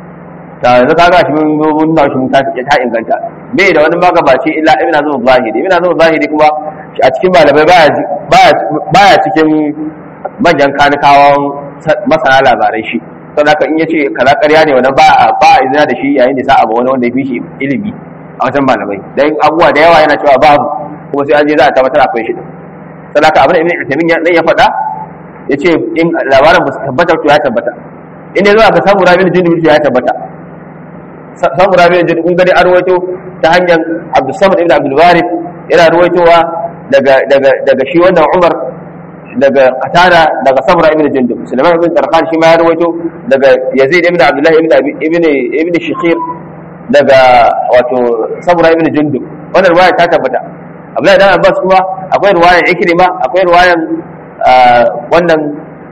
ta yanzu kaga shi mun mun na shi mun ta ta inganta bai da wani magabaci illa ibn azum zahiri ibn azum zahiri kuma a cikin malamai baya baya cikin manyan kanikawan masana labarai shi sau da in yace kaza ƙarya ne wannan ba ba a izina da shi yayin da sa'a ba wani wanda ya fi shi ilimi a wajen malamai dan abubuwa da yawa yana cewa babu kuma sai an je za a tabbatar akwai shi sau da abin da ibn Uthaymeen ya ya faɗa yace in labarin ba su tabbata to ya tabbata in ne zuwa ka samu rabin jundub ya tabbata samu rabin jundub kun gani an ruwaito ta hanyar Abdul Samad ibn Abdul Warith yana ruwaitowa daga daga daga shi wannan Umar daga Qatada daga Samra ibn Jundub Sulaiman ibn Tarqan shi ma ya rawaito daga Yazid ibn Abdullah ibn ibn ibn Shikhir daga wato Samra ibn Jundub wannan riwaya ta tabbata Abdullah ibn Abbas kuma akwai riwayan Ikrima akwai riwayan wannan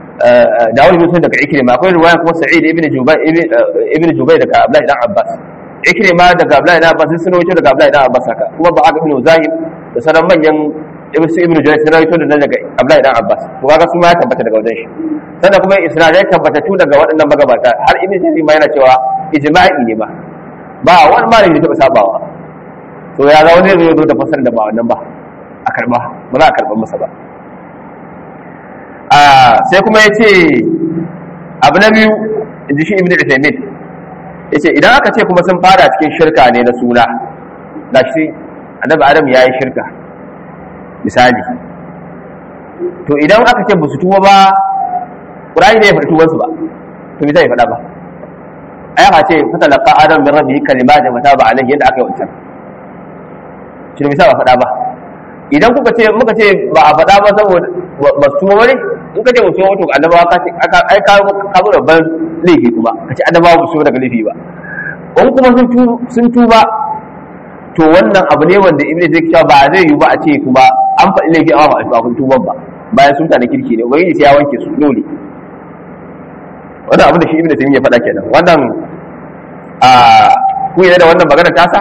Dawud bin Sa'id daga Ikrima akwai riwayan kuma Sa'id ibn Jubayr ibn Jubayr daga Abdullah ibn Abbas Ikrima daga Abdullah ibn Abbas sun rawaito daga Abdullah ibn Abbas haka kuma ba ibn Zahir da sauran manyan ibn su ibnu jurayj sun rawaito da daga abdullahi dan abbas to kaga su ma ya tabbata daga wajen shi sannan kuma isnad ya tabbata tu daga waɗannan magabata har ibn jarir ma yana cewa ijma'i ne ba ba wani malami da taɓa sabawa to ya ga wani zai zo da fasar da ba wannan ba a karba ba za a karba masa ba a sai kuma ya ce abu na biyu in ji shi ibn uthaymeen ya ce idan aka ce kuma sun fara cikin shirka ne na suna da shi annabi adam ya yi shirka misali to idan aka ce ba su tuba ba ƙurani ne ya faɗi tubansu ba to me zai faɗa ba a yaka ce fata laƙa adam min rabbi kalima da mata ba alaihi yadda aka yi wancan shi ne ba faɗa ba idan kuka ce muka ce ba a faɗa ba saboda ba su tuba ba ne in ka ce ba su tuba to annabawa ka ce ai ka ka zo babban laifi kuma ka ce annabawa ba su daga laifi ba in kuma sun tuba to wannan abu ne wanda ibn zai cewa ba zai yi ba a ce kuma an faɗi laifi amma ba a kun tuban ba bayan sun tana kirki ne ubangiji sai ya wanke su dole wannan abu da shi ibn taymiya faɗa kenan wannan a ku da wannan magana tasa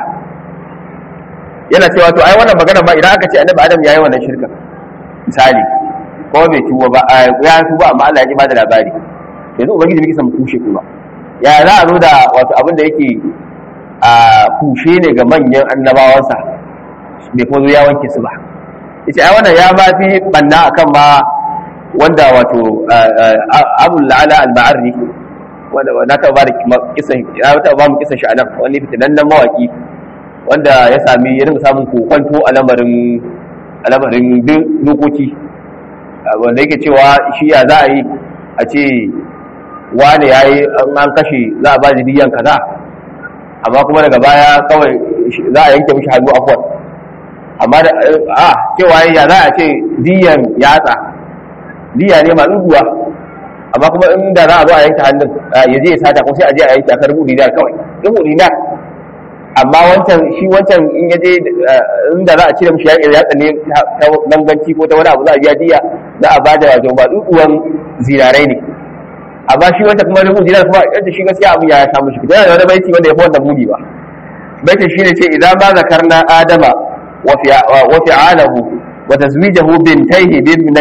yana cewa to ai wannan magana ba idan aka ce annabi adam yayi wannan shirka misali ko bai tuba ba ya tuba amma Allah ya ji ba da labari yanzu ubangiji bai san kushe kuma ya za a zo da wato abin da yake a kushe ne ga manyan annabawansa bai kuma zo ya wanke su ba ita ai wannan ya ba fi banna akan ma wanda wato abul la'ala al-ma'arri wanda na ta ba da kisan ya ta ba mu kisan shi anan wani fitinannen mawaki wanda ya sami ya rinka samun kokonto a lamarin a lamarin dokoki wanda yake cewa shi ya za a yi a ce wane ya yi an kashe za a ba da diyan kaza amma kuma daga baya kawai za a yanke mishi hannu afuwar amma da a cewa ya za a ce diyan yatsa diya ne masu duwa amma kuma inda za a zo a yanke hannun ya je ya sata ko sai a je a yanke aka rubu dinar kawai rubu dinar amma wancan shi wancan in ya je inda za a cire mishi yaƙi yatsa ne ta danganci ko ta wani abu za a biya diya za a bada wato ba duduwan zinarai ne amma shi wanda kuma rubu dinar kuma yadda shi gaskiya abin ya samu shi yana da wani baiti wanda ya fi wanda muni ba baitin shine ce idan ma zakarna adama wa fi'alahu wa tazwijahu bintayhi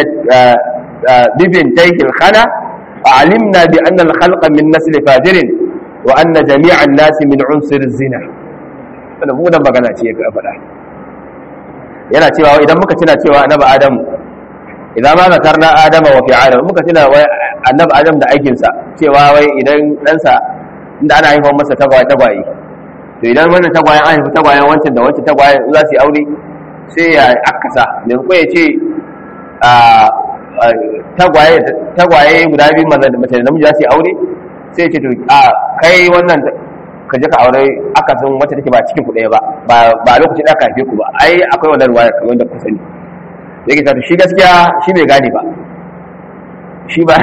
ببنتيه الخلا علمنا بأن الخلق من نسل فاجر وأن جميع الناس من عنصر الزنا wannan munan magana ce ya faɗa yana cewa idan muka tuna cewa annabi adamu idan ma zakarna adama wa fi'ala muka tuna wai annabi adam da aikin sa cewa wai idan ɗansa inda ana haifar masa tagwaye tagwaye to idan wannan tagwayen an haifi tagwayen wancan da wancan tagwayen za su yi aure sai ya akasa me ko ya ce tagwaye guda biyu mace da namiji za su yi aure sai ce to a kai wannan ka je ka aure akasin wacce take ba cikin ku ɗaya ba ba lokacin da aka haife ku ba ai akwai wannan ruwaya kamar da ku sani yake ta shi gaskiya shi bai gane ba shi ba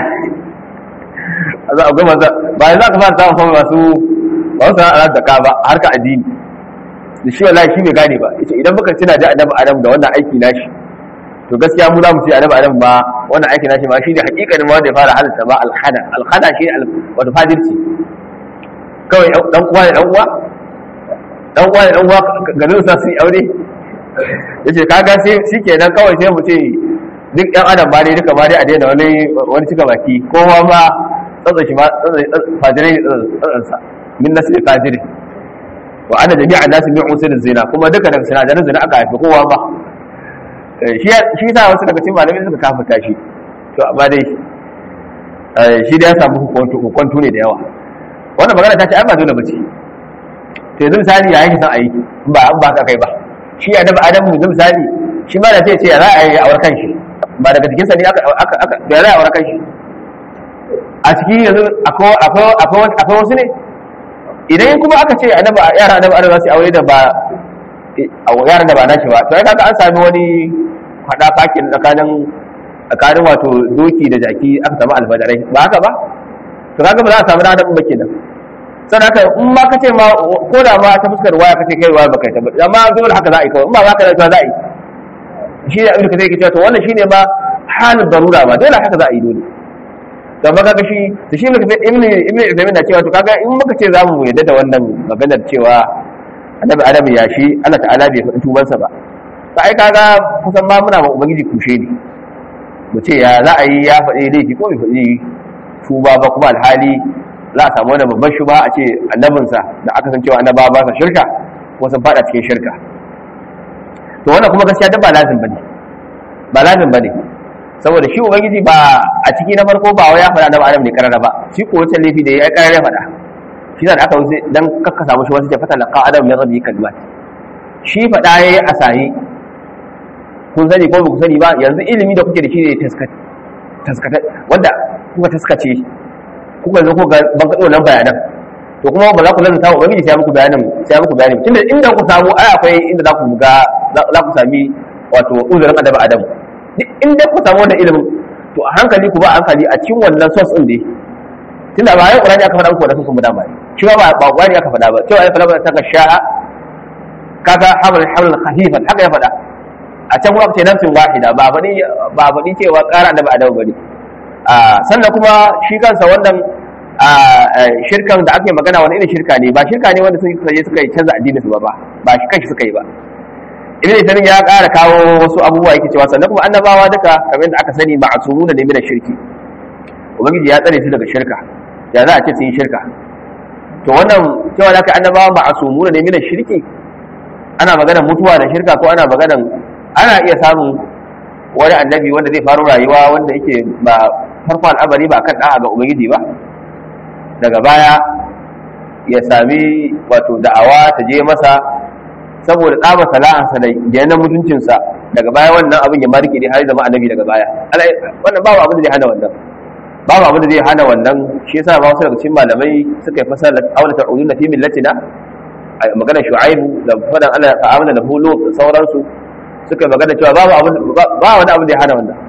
za a gama ba za ka fara samun masu ba su sana'ar da ka ba harka addini da shi wallahi shi bai gane ba ita idan muka tuna da annabi adam da wannan aiki nashi to gaskiya mu za mu ce annabi adam ba wannan aiki nashi ma shi ne hakikanin wanda ya fara halitta ba alkhada alkhada shi ne wato fadirci kawai dan uwa ne dan uwa dan uwa ne dan uwa garin sa su yi aure yace kaga sai shikenan kawai sai mu ce duk yan adam ba dai duka ba dai a daina wani wani cika baki kowa ma tsatsa shi ma fajirai tsatsan sa min nasli fajiri wa ana jami'an nasu min usul zina kuma duka daga sinadaran zina aka haifi kowa ba shi shi sa wasu daga cikin malamai suka kafa shi to amma dai shi da ya samu hukuntu ne da yawa wannan magana ta ce ai ba dole bace to yanzu misali ya yake san ayi ba an ba ka kai ba shi ya dafa adamu yanzu misali shi ma da sai ce ya za a yi awar kanshi ba daga jikinsa ne aka aka aka ya za a awar kanshi a ciki yanzu akwai akwai akwai wasu ne idan kuma aka ce annabi yara annabi adamu za su aure da ba yaran da ba nashi ba to ai kaga an sami wani hada fakin tsakanin tsakanin wato doki da jaki aka samu alfadarai ba haka ba to kaga ba za a samu da adamu ba kenan sannan haka in ma kace ma ko da ma ta fuskar waya kace kai waya baka tabbata amma dole haka za a yi kawai in ba za ka za a yi shi ne abin da kake cewa to wannan shine ma halin darura ba dole haka za a yi dole to amma kaga shi to shi ne ibnu ibnu ibnu na cewa to kaga in muka ce zamu yadda da wannan maganar cewa annabi adam ya shi Allah ta'ala bai faɗi tubansa ba to ai kaga kusan ma muna ma ubangiji kushe ne mu ce ya za a yi ya faɗi laifi ko bai faɗi tuba ba kuma alhali za a samu wani babban shuba a ce annabinsa da aka san cewa annabawa ba sa shirka ko sun fada cikin shirka to wannan kuma gaskiya duk ba lazim bane ba lazim bane saboda shi ubangiji ba a ciki na farko ba wai ya faɗa annabi adam ne karara ba shi ko wancan laifi da ya karara faɗa shi da aka wuce dan kakka samu shi wasu ce fata laqa adam min rabbi kalimat shi faɗa yayi asayi kun sani ko ba ku sani ba yanzu ilimi da kuke da shi ne taskata wanda kuka taskace kuka zo ku ban kaɗo nan bayanan to kuma ba za ku lanta wa ubangiji sai muku bayanin sai muku bayanin tunda inda ku samu ai akwai inda za ku ga za ku sami wato uzurin adabi adam duk inda ku samu wannan ilimin to a hankali ku ba a hankali a cikin wannan source din dai tunda ba ai qur'ani aka faɗa muku wannan sun dama shi ba ba qur'ani aka faɗa ba cewa ya faɗa ta sha'a kaga haml haml khafifan haka ya faɗa a can kuma ce nafsin wahida ba faɗi ba faɗi cewa ƙara annabi adam bane sannan kuma shi kansa wannan shirkan da ake magana wani irin shirka ne ba shirka ne wanda suka je suka yi canza addinin su ba ba ba shi kanshi suka yi ba ibn Isanin ya ƙara kawo wasu abubuwa yake cewa sannan kuma annabawa duka kamar yadda aka sani ma'asumu da ne da shirki ubangiji ya tsare su daga shirka ya za a ce sun yi shirka to wannan cewa da aka annabawa ma'asumu da ne da shirki ana maganar mutuwa da shirka ko ana maganar ana iya samun wani annabi wanda zai faru rayuwa wanda yake ba farko al'amari ba kan da'a ga ubangiji ba daga baya ya sami wato da'awa ta je masa saboda tsaba sala'ansa da yanar mutuncinsa daga baya wannan abin ya marike ne har zama annabi daga baya wannan babu abin da zai hana wannan babu abin da zai hana wannan shi yasa ba wasu daga cikin malamai suka yi fasara aula ta'udun na fi millatina a magana shu'aibu da fadan Allah ta'amala da hulu da sauransu suka yi magana cewa babu abin ba wani abin da ya hana wannan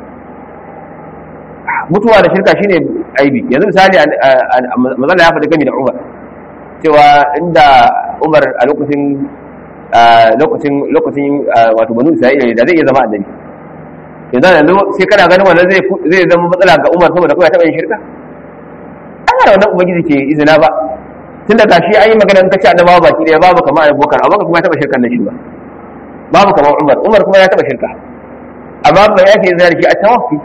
mutuwa da shirka shine aibi yanzu misali mazala ya faɗi gami da umar cewa inda umar a lokacin lokacin lokacin wato banu isra'ila da zai iya zama annabi yanzu yanzu sai kana ganin wannan zai zai zama matsala ga umar saboda kawai taɓa yin shirka an yana wannan ubangiji ke izina ba tun da gashi an yi magana in kace annabawa baki ɗaya babu kamar abubakar abubakar kuma ya taɓa shirkan nan shi ba babu kamar umar umar kuma ya taɓa shirka amma ba ya ke izina da shi a tawaffi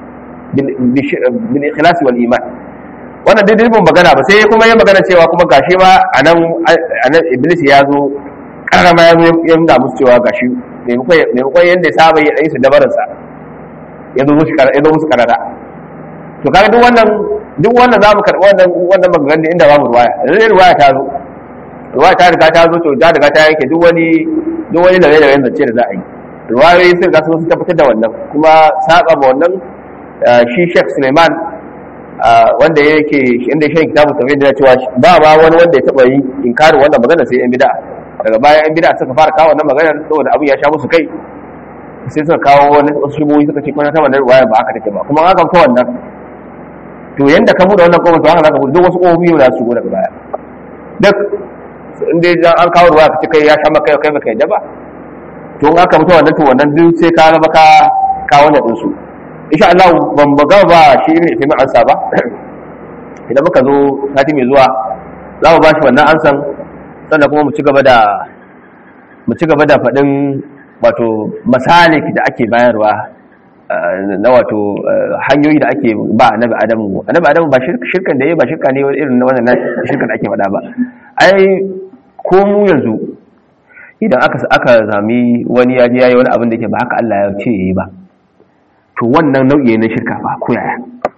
bil ikhlas wal iman wannan dai dubin magana ba sai kuma ya magana cewa kuma gashi ma anan anan iblis ya zo karama ya zo ya nuna musu cewa gashi maimakon yadda ya saba ya su dabarin sa ya zo musu ya zo musu karara to kaga duk wannan duk wannan zamu karɓi wannan wannan maganganun inda babu ruwaya lalle ruwaya ta zo ruwaya ta riga ta zo to ta riga ta yanke duk wani duk wani da da zance da za a yi ruwayoyi sun ga sun tabbatar da wannan kuma saba ma wannan shi Sheikh Suleiman wanda yake inda shi kitabu tauhid da cewa ba ba wani wanda ya taba yi inkarin wannan magana sai yan bid'a daga baya yan bid'a suka fara kawo wannan magana saboda abin ya sha musu kai sai suka kawo wani wasu shubuhi suka ce kuma ta wannan ruwaya ba haka take ba kuma haka ta wannan to yanda ka buɗe wannan kofar to haka zaka buɗe duk wasu kofofi ne za su shigo daga baya duk in dai an kawo ruwaya ka ce kai ya sha maka kai baka yadda ba to in aka mutu wannan to wannan duk sai ka zama ka kawo na ɗinsu insha Allah ban baga ba shi ne fi ansa ba idan muka zo sati mai zuwa za mu ba shi wannan ansan sannan kuma mu ci gaba da mu ci gaba da faɗin wato masalik da ake bayarwa na wato hanyoyi da ake ba annabi adamu annabi adamu ba shirkan da yayi ba shirka ne irin na wannan shirkan da ake faɗa ba ai ko mu yanzu idan aka aka zami wani ya je yayi wani abin da yake ba haka Allah ya ce yayi ba to wannan nau'i na shirka ba ko yaya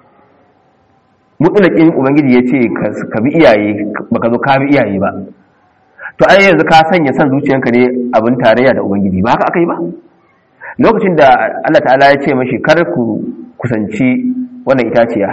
mutulakin ubangiji ya ce ka bi iyaye baka zo ka bi iyaye ba to ai yanzu ka sanya san zuciyanka ne abin tarayya da ubangiji ba haka aka yi ba lokacin da Allah ta'ala ya ce mashi kar ku kusanci wannan itaciya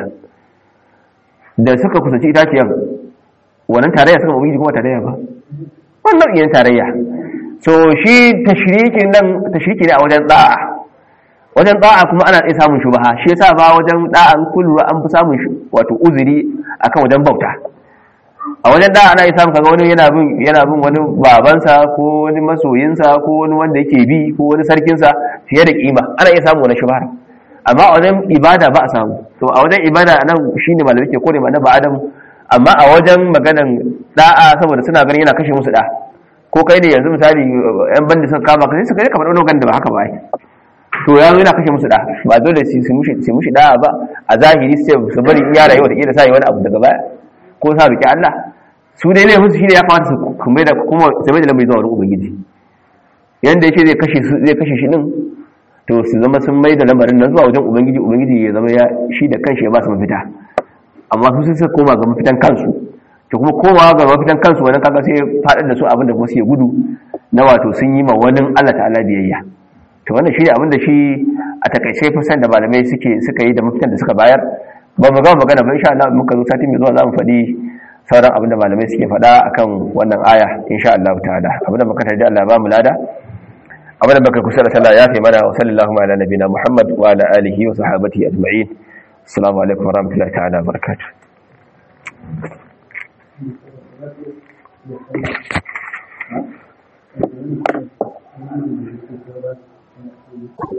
da suka kusanci itaciyar wannan tarayya suka ubangiji kuma tarayya ba wannan nau'in tarayya so shi tashriki nan tashriki ne a wajen da'a wajen da'a kuma ana iya samun shubaha shi yasa ba wajen da'a kullu an fi samun wato uzuri akan wajen bauta a wajen da'a ana iya samun kaga wani yana bin yana bin wani babansa ko wani masoyinsa ko wani wanda yake bi ko wani sarkinsa fiye da kima ana iya samun wani shubahar amma a wajen ibada ba a samu to a wajen ibada nan shine malamai ke kore mana ba adam amma a wajen maganan da'a saboda suna ganin yana kashe musu da ko kai ne yanzu misali yan bandi suka kama ka sai su kai kamar wani da ba haka ba to ya zo yana kashe musu da ba dole su su mushi su mushi da ba a zahiri su su bari in ya rayu da kila sai wani abu daga baya ko sa biki Allah su dai ne musu shine ya kamata su kuma da kuma su mai da lamari zuwa wurin ubangiji yanda yake zai kashe su zai kashe shi din to su zama sun mai da lamarin nan zuwa wajen ubangiji ubangiji ya zama ya shi da kanshi ya ba su mafita amma su sai suka koma ga mafitan kansu to kuma komawa ga mafitan kansu wannan kaga sai faɗar da su abin da kuma su gudu na wato sun yi ma wani Allah ta'ala biyayya to wannan shi ne abin da shi a takaice fasan da malamai suke suka yi da mafitan da suka bayar ba mu gama magana ba insha Allah muka zo sati mai zuwa za mu faɗi sauran abin da malamai suke faɗa akan wannan aya insha Allah ta'ala abin da muka tarda Allah ba mu lada abin da muka kusa da sallah ya fi mana wa sallallahu ala nabina Muhammad wa ala alihi wa sahbihi ajma'in assalamu alaikum wa rahmatullahi ta'ala wa barakatuh